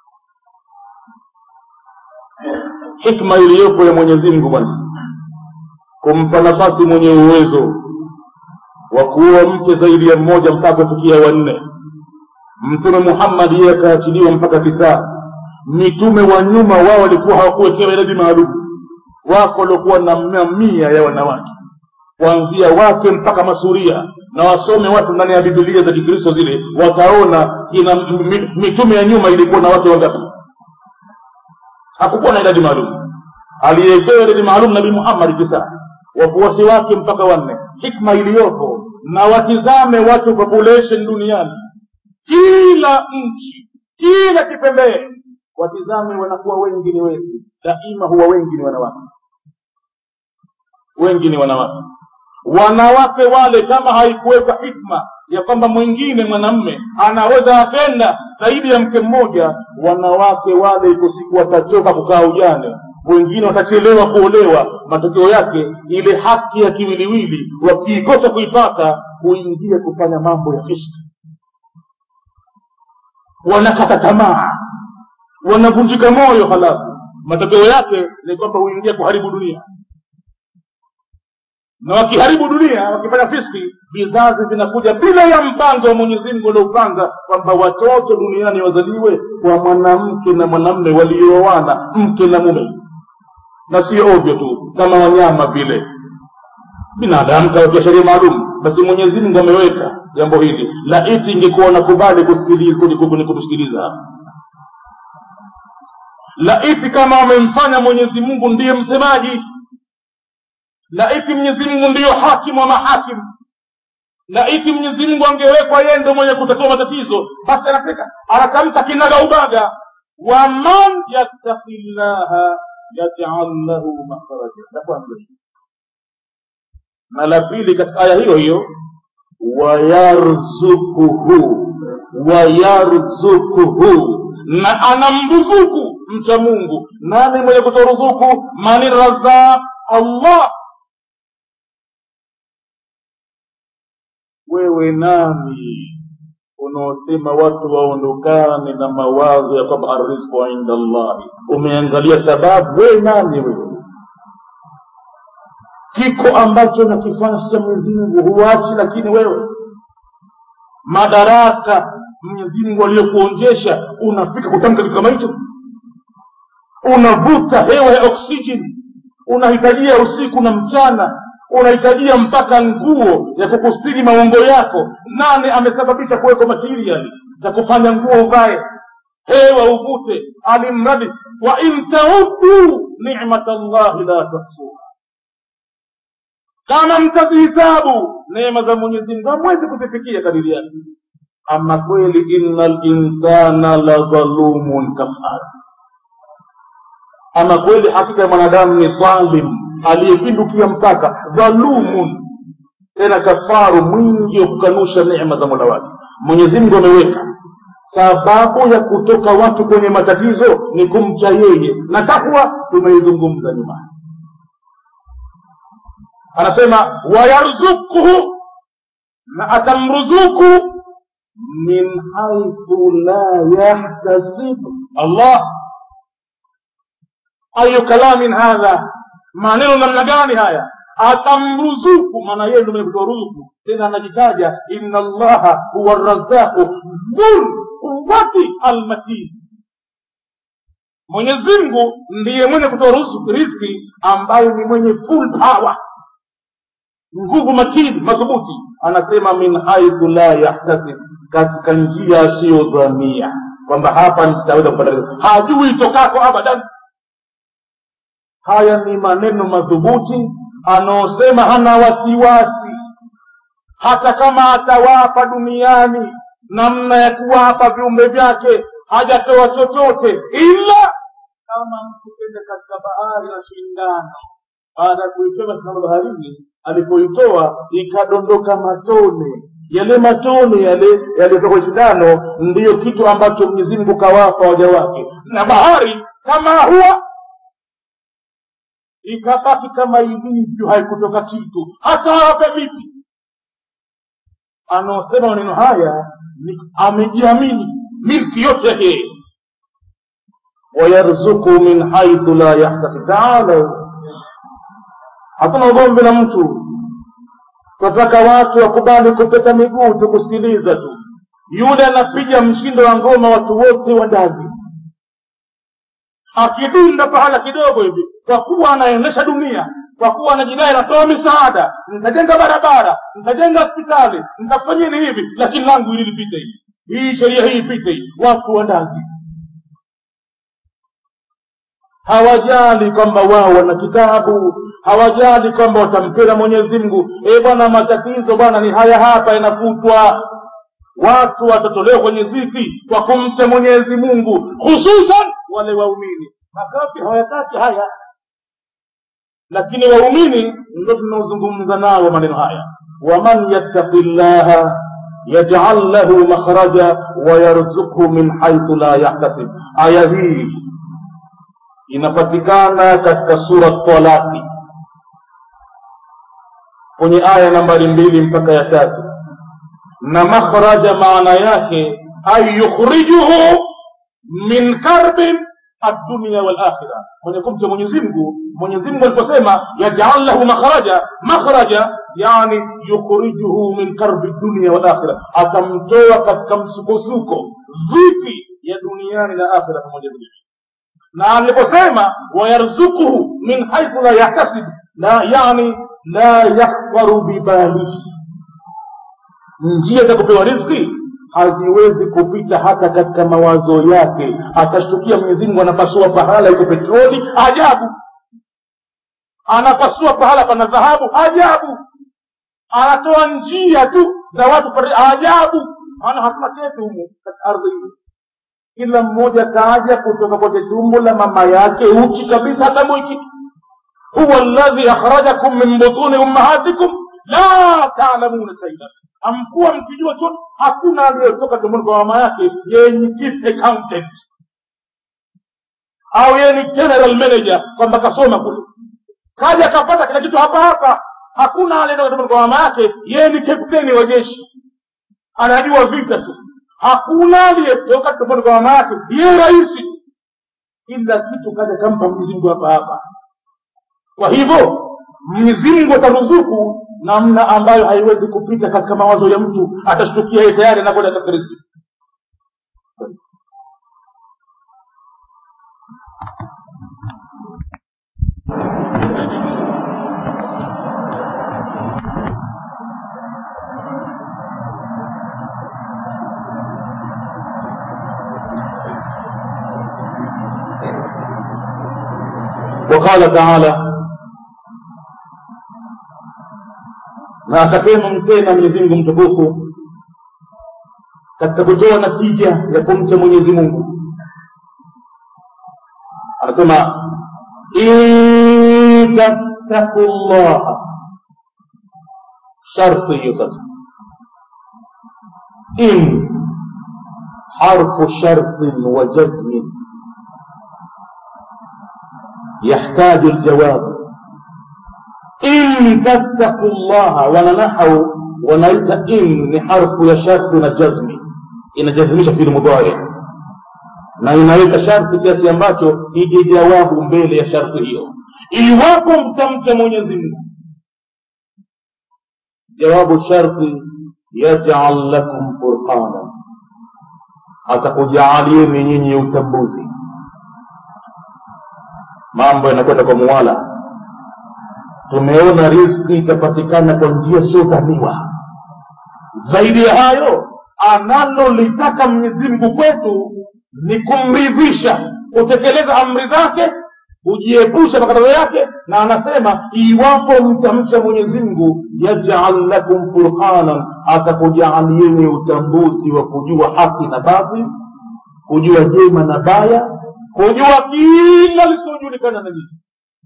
hikma iliyopo ya mwenyezi mungu bwana kumpa nafasi mwenye uwezo wa kuoa mke zaidi ya mmoja mpaka kufikia wanne mtume muhammadi yeye akaachiliwa mpaka tisaa mitume wa nyuma wao walikuwa hawakuwekewa idadi maalum wako waliokuwa na mamia ya wanawake kuanzia wake mpaka masuria na wasome watu ndani ya bibilia za kikristo zile wataona ina mi- mitume ya nyuma ilikuwa na wake wangapi hakukuwa na idadi maalum aliyewekewa idadi maalum nabii muhammadi tisa wafuasi wake mpaka wanne hikma iliyopo na watizame watu population duniani kila nchi kila kipembee watizame wanakuwa wengi ni wengi daima huwa wengi ni wanawake wengi ni wanawake wanawake wale kama haikuwekwa hikma ya kwamba mwingine mwanamme anaweza akenda zaidi ya mke mmoja wanawake wale iko siku watachoka kukaa ujane wengine watachelewa kuolewa matokeo yake ile haki ya kiwiliwili wakiikosa kuipata huingia kufanya mambo ya fishki wanakata tamaa wanavunjika moyo halafu matokeo yake ni kwamba huingia kuharibu dunia na wakiharibu dunia wakifanya fiski vizazi vinakuja bila ya mpango wa mwenyezi mungu uliopanga kwamba watoto duniani wazaliwe kwa mwanamke na mwanamme walioana mke na mume na sio ovyo tu kama wanyama vile binadamu kawekea sheria maalum basi mwenyezi mungu ameweka jambo hili laiti ingekuwa wanakubali kusikiliza kutusikiliza laiti kama wamemfanya mwenyezi mungu ndiye msemaji laiti mwenyezi mungu ndiyo hakimu wa mahakimu laiti mwenyezi mungu angewekwa yeye ndo mwenye kutatua matatizo basi anafika anatamka kinaga ubaga waman yattaki llaha yajal lahu makharaja la kwanza na la pili katika aya hiyo hiyo wayarzukuhu wayarzukuhu na anamruzuku mcha mungu nani mwenye kutoa ruzuku mani razaq allah wewe nani unaosema watu waondokane na mawazo ya kwamba arrizqu inda allahi umeangalia sababu wewe nani wewe kiko ambacho nakifanya cha mwenyezi mungu huachi lakini wewe madaraka mwenyezi mungu aliyokuonjesha unafika kutamka kitu kama hicho unavuta hewa ya oksijeni unahitajia usiku na mchana unahitajia mpaka nguo ya kukustiri maungo yako nani amesababisha kuwekwa material za kufanya nguo uvae hewa uvute alimradi wa in taudu nimat llahi la tahsuha kama mtazihisabu neema za mwenyezi mungu hamwezi kuzifikia kadiri yake ama kweli inna linsana la dhalumun kafara ama kweli hakika ya mwanadamu ni dhalim aliyepindukia mpaka dhalumun tena kafaru mwingi wa kukanusha neema za mola wake mwenyezi mungu ameweka sababu ya kutoka watu kwenye matatizo ni kumcha yeye na takwa tumeizungumza nyuma anasema wayarzukuhu na atamruzuku min haithu la yahtasibu allah ayu kalamin hadha maneno namna gani haya atamruzuku maana yeye ndio mwenye kutoa ruzuku tena anajitaja inna allaha huwa razaqu dhul quwati almatin mwenyezi mungu ndiye mwenye kutoa ruzuku riziki ambayo ni mwenye full power nguvu makini madhubuti anasema min haithu la yahtasib katika njia asiyodhania kwamba hapa nitaweza kupata riziki hajui itokako abadan haya ni maneno madhubuti anaosema hana wasiwasi hata kama atawapa duniani namna ya kuwapa viumbe vyake hajatoa chochote ila kama mtu kenda katika bahari na shindano baada ya kuitoa sindano baharini alipoitoa ikadondoka matone yale matone yale yaliyotoka kwenye shindano ndiyo kitu ambacho mwenyezi mungu kawapa waja wake na bahari kama huwa ikabaki kama ilivyo haikutoka kitu hata awape vipi anaosema maneno haya ni amejiamini milki yote yake wayarzuku min haithu la yahtasib taala hatuna ugomvi na mtu twataka watu wakubali kupeta miguu tukusikiliza tu yule anapiga mshindo wa ngoma watu wote wandazi akidunda pahala kidogo hivi kwa kuwa anaendesha dunia kwa kuwa anajidai anatoa misaada nitajenga barabara nitajenga hospitali nitafanyini hivi lakini langu hili lipite hii hii sheria hii ipite hii watu wandazi hawajali kwamba wao wana kitabu hawajali kwamba watampenda mwenyezi mungu e bwana matatizo bwana ni haya hapa yanafutwa watu watatolewa kwenye dhiki kwa kumcha mwenyezi mungu hususan wale waumini makafi hawayataki haya lakini waumini ndo tunaozungumza nao maneno haya waman yattaqi llaha yajal lahu makhraja wayarzuqhu min haithu la yahtasib aya hii inapatikana katika sura talaki kwenye aya nambari mbili mpaka ya tatu na makhraja maana yake ay yukhrijuhu min karbin addunia walakhira mwenye kumcha mwenyezimngu mwenyezimngu aliposema yajal lahu makhraja makhraja yani yukhrijuhu min karbi dunia walakhira atamtoa katika msukosuko vipi ya duniani na akhira pamoja vile na aliposema wayarzukuhu min haithu la yahtasib la yani la yakhfaru bibalihi njia za kupewa rizki haziwezi kupita hata katika mawazo yake atashtukia mwenyezi mungu anapasua pahala iko petroli ajabu anapasua pahala pana dhahabu ajabu anatoa njia tu za watu pale ajabu maana hatuna chetu humu katika ardhi hii kila mmoja kaja kutoka kwenye tumbo la mama yake uchi kabisa hatambui kitu huwa alladhi akhrajakum min butuni ummahatikum la talamuna shaian amkuwa mkijua chote hakuna aliyetoka tumboni kwa mama yake yeye ni chief accountant au yeye ni general manager kwamba kasoma kule kaja akapata kila kitu hapa hapa hakuna aliyetoka tumboni kwa mama yake yeye ni kapteni wa jeshi anajua vita tu hakuna aliyetoka tumboni kwa mama yake yeye rahisi kila kitu kaja kampa mwenyezi mungu hapa hapa kwa hivyo mwenyezi mungu ataruzuku namna ambayo haiwezi kupita katika mawazo ya mtu atashtukia yeye tayari anakwenda katika riziki وقال تعالى na akasema mtena mwenyezi mungu mtukufu katika kutoa natija ya kumcha mwenyezi mungu anasema in tattaku llaha sharti hiyo sasa in harfu shartin wa jazmin يحتاج الجواب in tattaku llaha wananahau wanaita in ni harfu ya sharti na jazmi inajazimisha fili mudhari na inaweka sharti kiasi ambacho ije jawabu mbele ya sharti hiyo iwapo mtamcha mwenyezi mungu jawabu sharti yajal lakum furqana atakujaalieni nyinyi utambuzi mambo yanakwenda kwa muwala tumeona rizki itapatikana kwa njia siyodhaniwa zaidi ya hayo analolitaka mwenyezimngu kwetu ni kumridhisha kutekeleza amri zake kujiepusha makatazo yake na anasema iwapo mtamcha mwenyezimngu yajal lakum furqanan atakujaalieni utambuzi wa kujua haki na batil kujua jema na baya kujua kila lisiojulikana na nini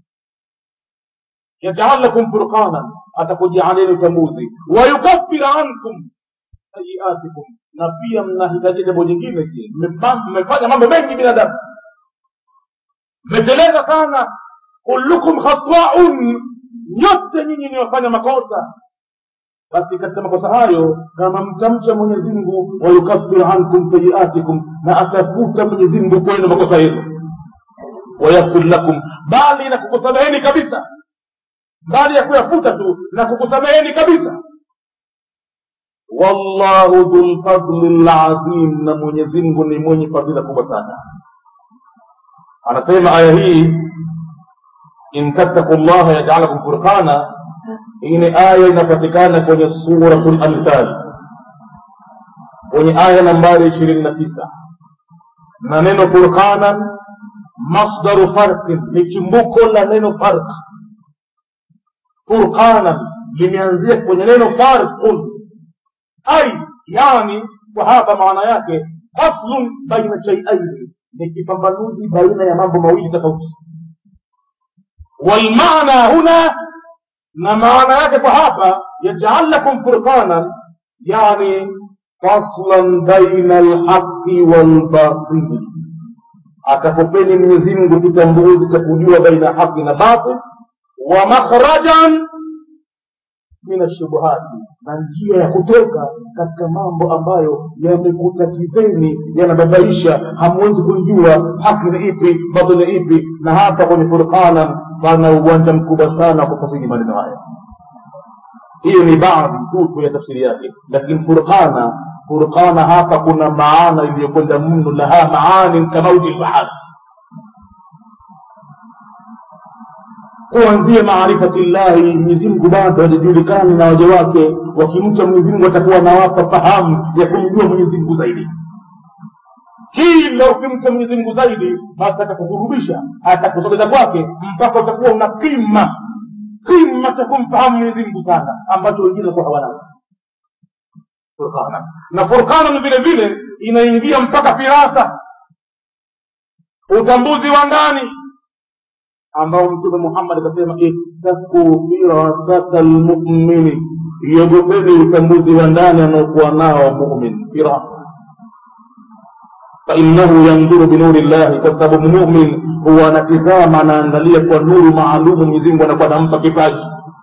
yajal lakum furqanan atakujaalieni utambuzi wayukafir ankum sayiatikum na pia mnahitaji jambo jingine je mmefanya mambo mengi binadamu mmeteleza sana kullukum khataun nyote nyinyi ni wafanya makosa basi katika makosa hayo kama mtamcha mwenyezi mungu wayukafir ankum sayiatikum na atafuta mwenyezi mungu kwenu makosa yenu wayaghfir lakum bali na kukosameheni kabisa mbali ya kuyafuta tu na kukusameheni kabisa wallahu dhulfadli lazim na mwenyezi mungu ni mwenye fadhila kubwa sana anasema aya hii in tattaku llaha yajalakum furqana hii ni aya inapatikana kwenye suratu lamthal kwenye aya nambari ishirini na tisa na neno furqanan masdaru farqin ni chimbuko la neno farq furqanan limeanzia kwenye neno farqun ai yani kwa hapa maana yake faslun baina shaiaini ni kipambanuzi baina ya mambo mawili tofauti walmaana huna na maana yake kwa hapa yajal lakum furqanan yani faslan baina alhaqi walbatili akakupeni mwenyezi mungu kitambuzi cha kujua baina haqi na batil wa makhrajan min ashubuhati na njia ya kutoka katika mambo ambayo yamekutatizeni yanababaisha hamwezi kuijua haki ni ipi batil ni ipi na hapa kwenye furqana pana uwanja mkubwa sana wa kufasiri maneno haya hiyo ni baadhi tu ya tafsiri yake lakini furqana furqana hapa kuna maana iliyokwenda mno laha maanin kamauji lbahari kuanzia maarifati llahi mwenyezimngu bado hajajulikani na waja wake wakimcha mwenyezimngu atakuwa anawapa fahamu ya kumjua mwenyezimngu zaidi kila ukimcha mwenyezimngu zaidi basi atakukurubisha atakusogeza kwake mpaka utakuwa una kima kima cha kumfahamu mwenyezimngu sana ambacho wengine kuwa hawanacho furqana na furqana vile vile inaingia mpaka firasa utambuzi wa ndani ambao mtume muhammad akasema ittaku firasata lmumini iogopeni utambuzi wa ndani anaokuwa nao mumin firasa fainahu yanduru binuri llahi kwa sababu mumin huwa anatizama anaangalia kwa nuru maalumu mwenyezimungu anakuwa anampa kipaji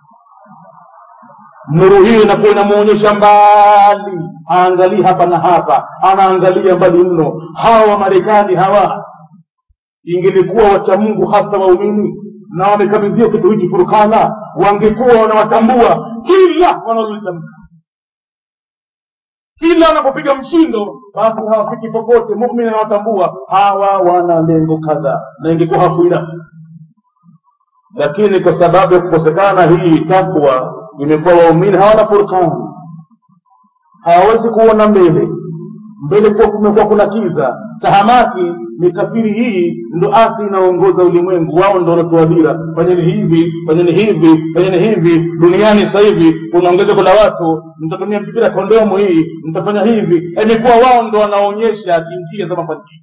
nuru hiyo inakuwa inamwonyesha mbali aangalii hapa na hapa anaangalia mbali mno hawa wamarekani hawa ingelikuwa wacha mungu hasa waumini na wamekabidhiwa kitu hiki furkana wangekuwa wanawatambua kila wanalolitamka kila wanapopiga mshindo basi hawafiki popote mumin anawatambua hawa wana lengo kadhaa na ingekuwa hakuila lakini kwa sababu ya kukosekana hii takwa imekuwa waumini hawana furkani hawawezi kuona mbele mbele kuwa kumekuwa kuna kiza tahamaki ni kafiri hii ndo asi inaongoza ulimwengu wao ndo wanatoa dira fanyeni hivi fanyeni hivi fanyeni hivi duniani sasa hivi kuna ongezeko la watu mtatumia mpira kondomu hii mtafanya hivi imekuwa wao ndo wanaonyesha njia za mafanikio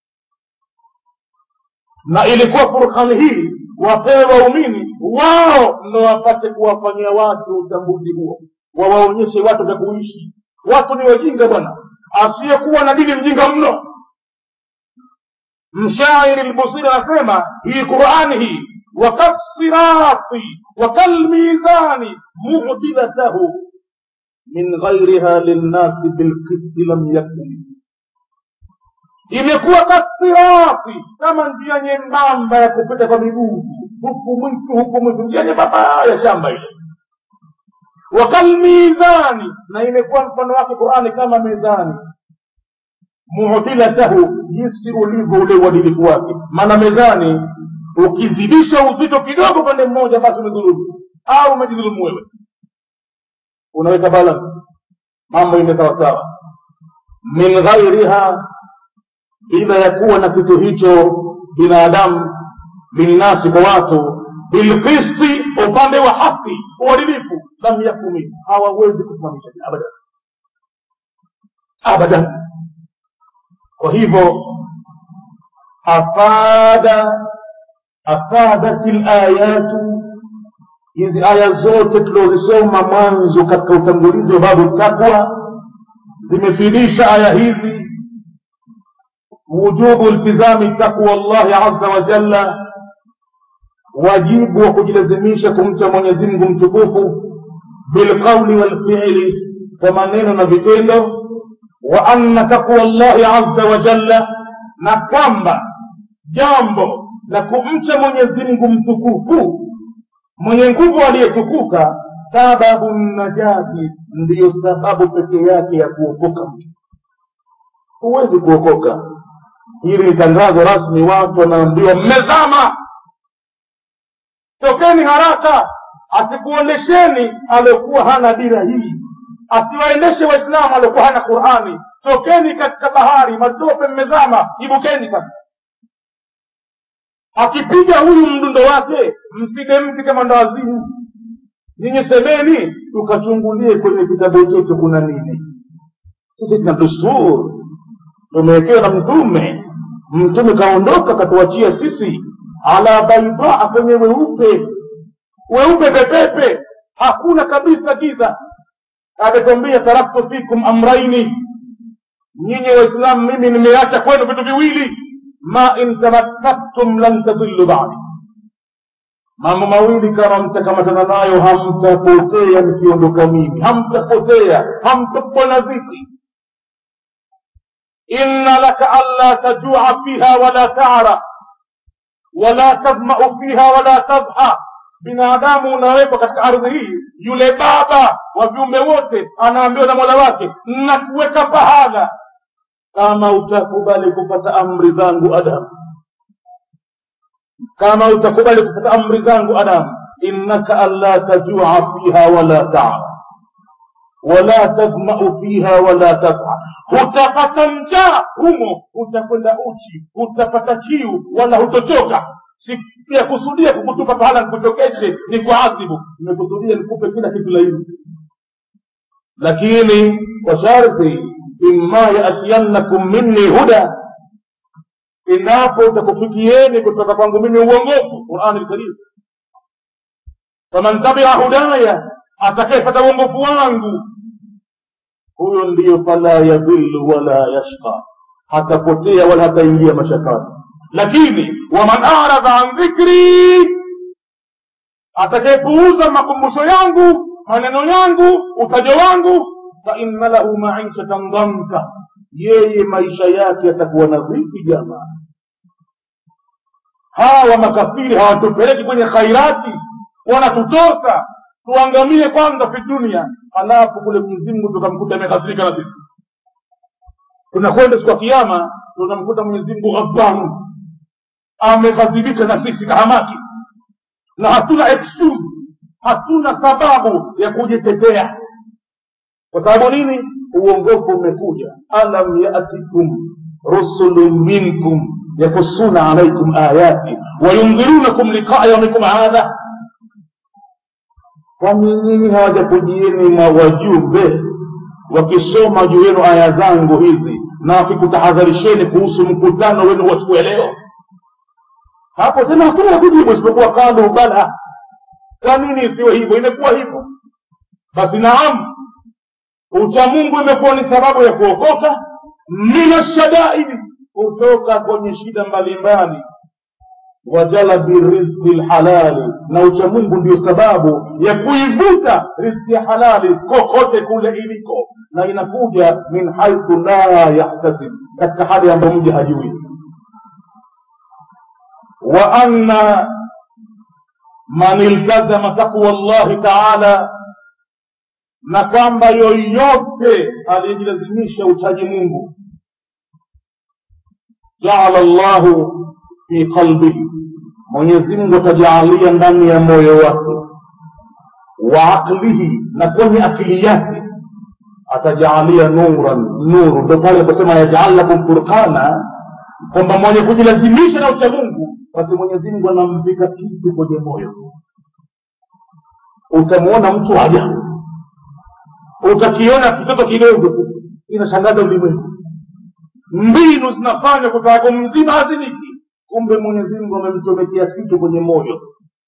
na ilikuwa furkani hii wapewe waumini wao ndo wapate kuwafanyia watu utambuzi huo wawaonyeshe watu vya kuishi watu ni wajinga bwana asiyekuwa na dini mjinga mno mshairi lbusiri anasema hii qurani hii wakasirati wakalmizani mudilatahu min ghairiha linnasi bilkisti lam yakun imekuwa kasirati kama njia nyembamba ya kupita kwa miguu huku mwitu huku mwitu njia nyembamba ya shamba ile wakalmizani na imekuwa mfano wake qurani kama mizani muhtilatahu jinsi ulivyo ule uadilifu wake maana mezani ukizidisha uzito kidogo pande mmoja basi umedhulumu au umejidhulumu wewe unaweka balance mambo ime sawasawa min ghairiha bila ya kuwa na kitu hicho binadamu linnasi kwa watu bilqisti upande wa haki uadilifu lam yakumi hawawezi kusimamisha abadan abadan kwa hivyo afada afadat layatu hizi aya zote tuliozisoma mwanzo katika utangulizi wa babu takwa zimefidisha aya hizi wujubu iltizami takwa llahi aza wa jalla wajibu wa kujilazimisha kumcha mwenyezi mungu mtukufu bilqauli walfiili kwa maneno na vitendo wa anna taqwa llahi aza wa jalla na kwamba jambo la kumcha mwenyezi mungu mtukufu mwenye nguvu aliyetukuka sababu najati ndiyo sababu pekee yake ya kuokoka mtu huwezi kuokoka hili ni tangazo rasmi watu wanaambiwa mmezama tokeni haraka asikuondesheni aliokuwa hana dira hii asiwaendeshe waislamu aliokuwa hana qurani tokeni katika bahari matope mmezama ibukeni sasa akipiga huyu mdundo wake mpige mti kama ndawazimu nyinyi semeni tukachungulie kwenye kitabu chetu kuna nini sisi tuna dusturi tumewekewa na mtume mtume kaondoka katuachia sisi ala baidaa kwenye weupe weupe pepepe hakuna kabisa giza ametwambia taraktu fikum amraini nyinyi waislamu mimi nimeacha kwenu vitu viwili ma in tamassaktum lan tadillu badi mambo mawili kama mtakamatana nayo hamtapotea nikiondoka mimi hamtapotea hamtapwa na dhiki inna laka alla tajua fiha wala tara wala tadmau fiha wala tadha binadamu unawekwa katika ardhi hii yule baba wa viumbe wote anaambiwa na mola wake nakuweka pahala kama utakubali kupata amri zangu adamu kama utakubali kupata amri zangu adamu innaka alla tajua fiha wala tara wala tadmau fiha wala tadha hutapata njaa humo utakwenda uchi utapata kiu wala hutochoka siyakusudia kukutupa pahala nikutokeshe ni kuadhibu nimekusudia nikupe kila kitu laini lakini kwa sharti imma yatiyannakum minni huda endapo utakufikieni kutoka kwangu mimi uongofu qurani lkarim faman tabia hudaya atakayepata uongofu wangu huyo ndiyo fala yadhillu wala yashqa hatapotea wala hataingia mashakani lakini waman aradha an dhikri atakayepuuza makumbusho yangu maneno yangu utajo wangu fainna lahu maishatan dhanka yeye maisha yake yatakuwa na dhiki jamaa hawa makafiri hawatupeleki kwenye khairati wanatutosa tuangamie kwanza fi dunia halafu kule mwenyezimngu tukamkuta amekasirika na sisi tunakwenda siku ya kiama tunamkuta mwenyezimngu ghadbanu ameghadhibika na sisi kahamaki na hatuna excuse hatuna sababu ya kujitetea kwa sababu nini uongofu umekuja alam yatikum rusulun minkum yakusuna alaikum ayati wayundhirunakum liqaa yaumikum hadha kwani nyinyi hawajakujieni mawajumbe wakisoma juu yenu aya zangu hizi na wakikutahadharisheni kuhusu mkutano wenu wa siku ya leo hapo tena hakuna la kujibu isipokuwa kalu bala kwa nini isiwe hivyo imekuwa hivyo basi naam uchamungu imekuwa ni sababu ya kuokoka mina shadaidi kutoka kwenye shida mbalimbali wajalabi rizqi lhalali na uchamungu ndio sababu ya kuivuta rizki ya halali kokote kule iliko na inakuja min haithu la yahtasib katika hali ambayo mja hajui wa anna man iltazama taqwa llahi taala na kwamba yoyote aliyejilazimisha uchaji mungu jaala llahu fi qalbihi mwenyezi mungu atajaalia ndani ya moyo wake wa aqlihi na kwenye akili yake atajaalia nuran nuru ndo pale aposema yajal lakum furqana kwamba mwenye kujilazimisha na uchamungu basi mwenyezi mungu anampika kitu kwenye moyo utamwona mtu ajabu utakiona kitoto kidogo tu inashangaza ulimwengu mbinu zinafanya kutaka mzima hazimiki kumbe mwenyezi mungu amemchomekea kitu kwenye moyo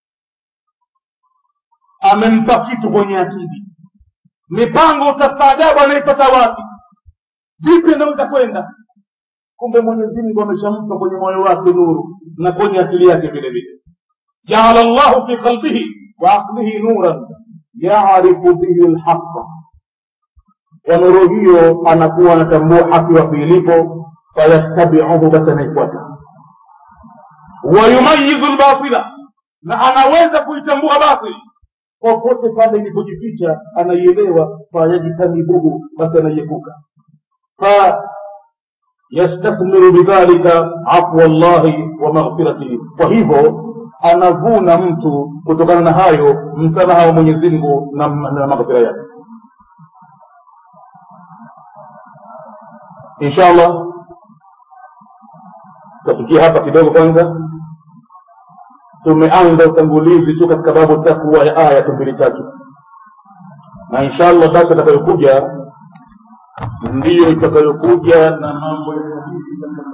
amempa kitu kwenye akili mipango utastaajabu anaipata wapi vipi anaweza kwenda kumbe mwenyezi mungu ameshampa kwenye moyo wake nuru na kwenye akili yake vile vile jaala llahu fi qalbihi wa aqlihi nuran yarifu bihi lhaqa kwa nuru hiyo anakuwa anatambua haki wapi ilipo fayattabiuhu basi anaifuata wayumayizu lbatila na anaweza kuitambua batili popote pale ilipojificha anaielewa fayajtanibuhu basi anaiepuka fayastakmilu bidhalika afwa llahi wa maghfiratihi kwa hivyo anavuna mtu kutokana na hayo msamaha wa mwenyezi mungu na, na maghfira yake insha allah tutafikia hapa kidogo kwanza tumeanza utangulizi tu katika babu takwa ya aya tu mbili tatu na insha allah sasa itakayokuja ndiyo itakayokuja na mambo ya hadithi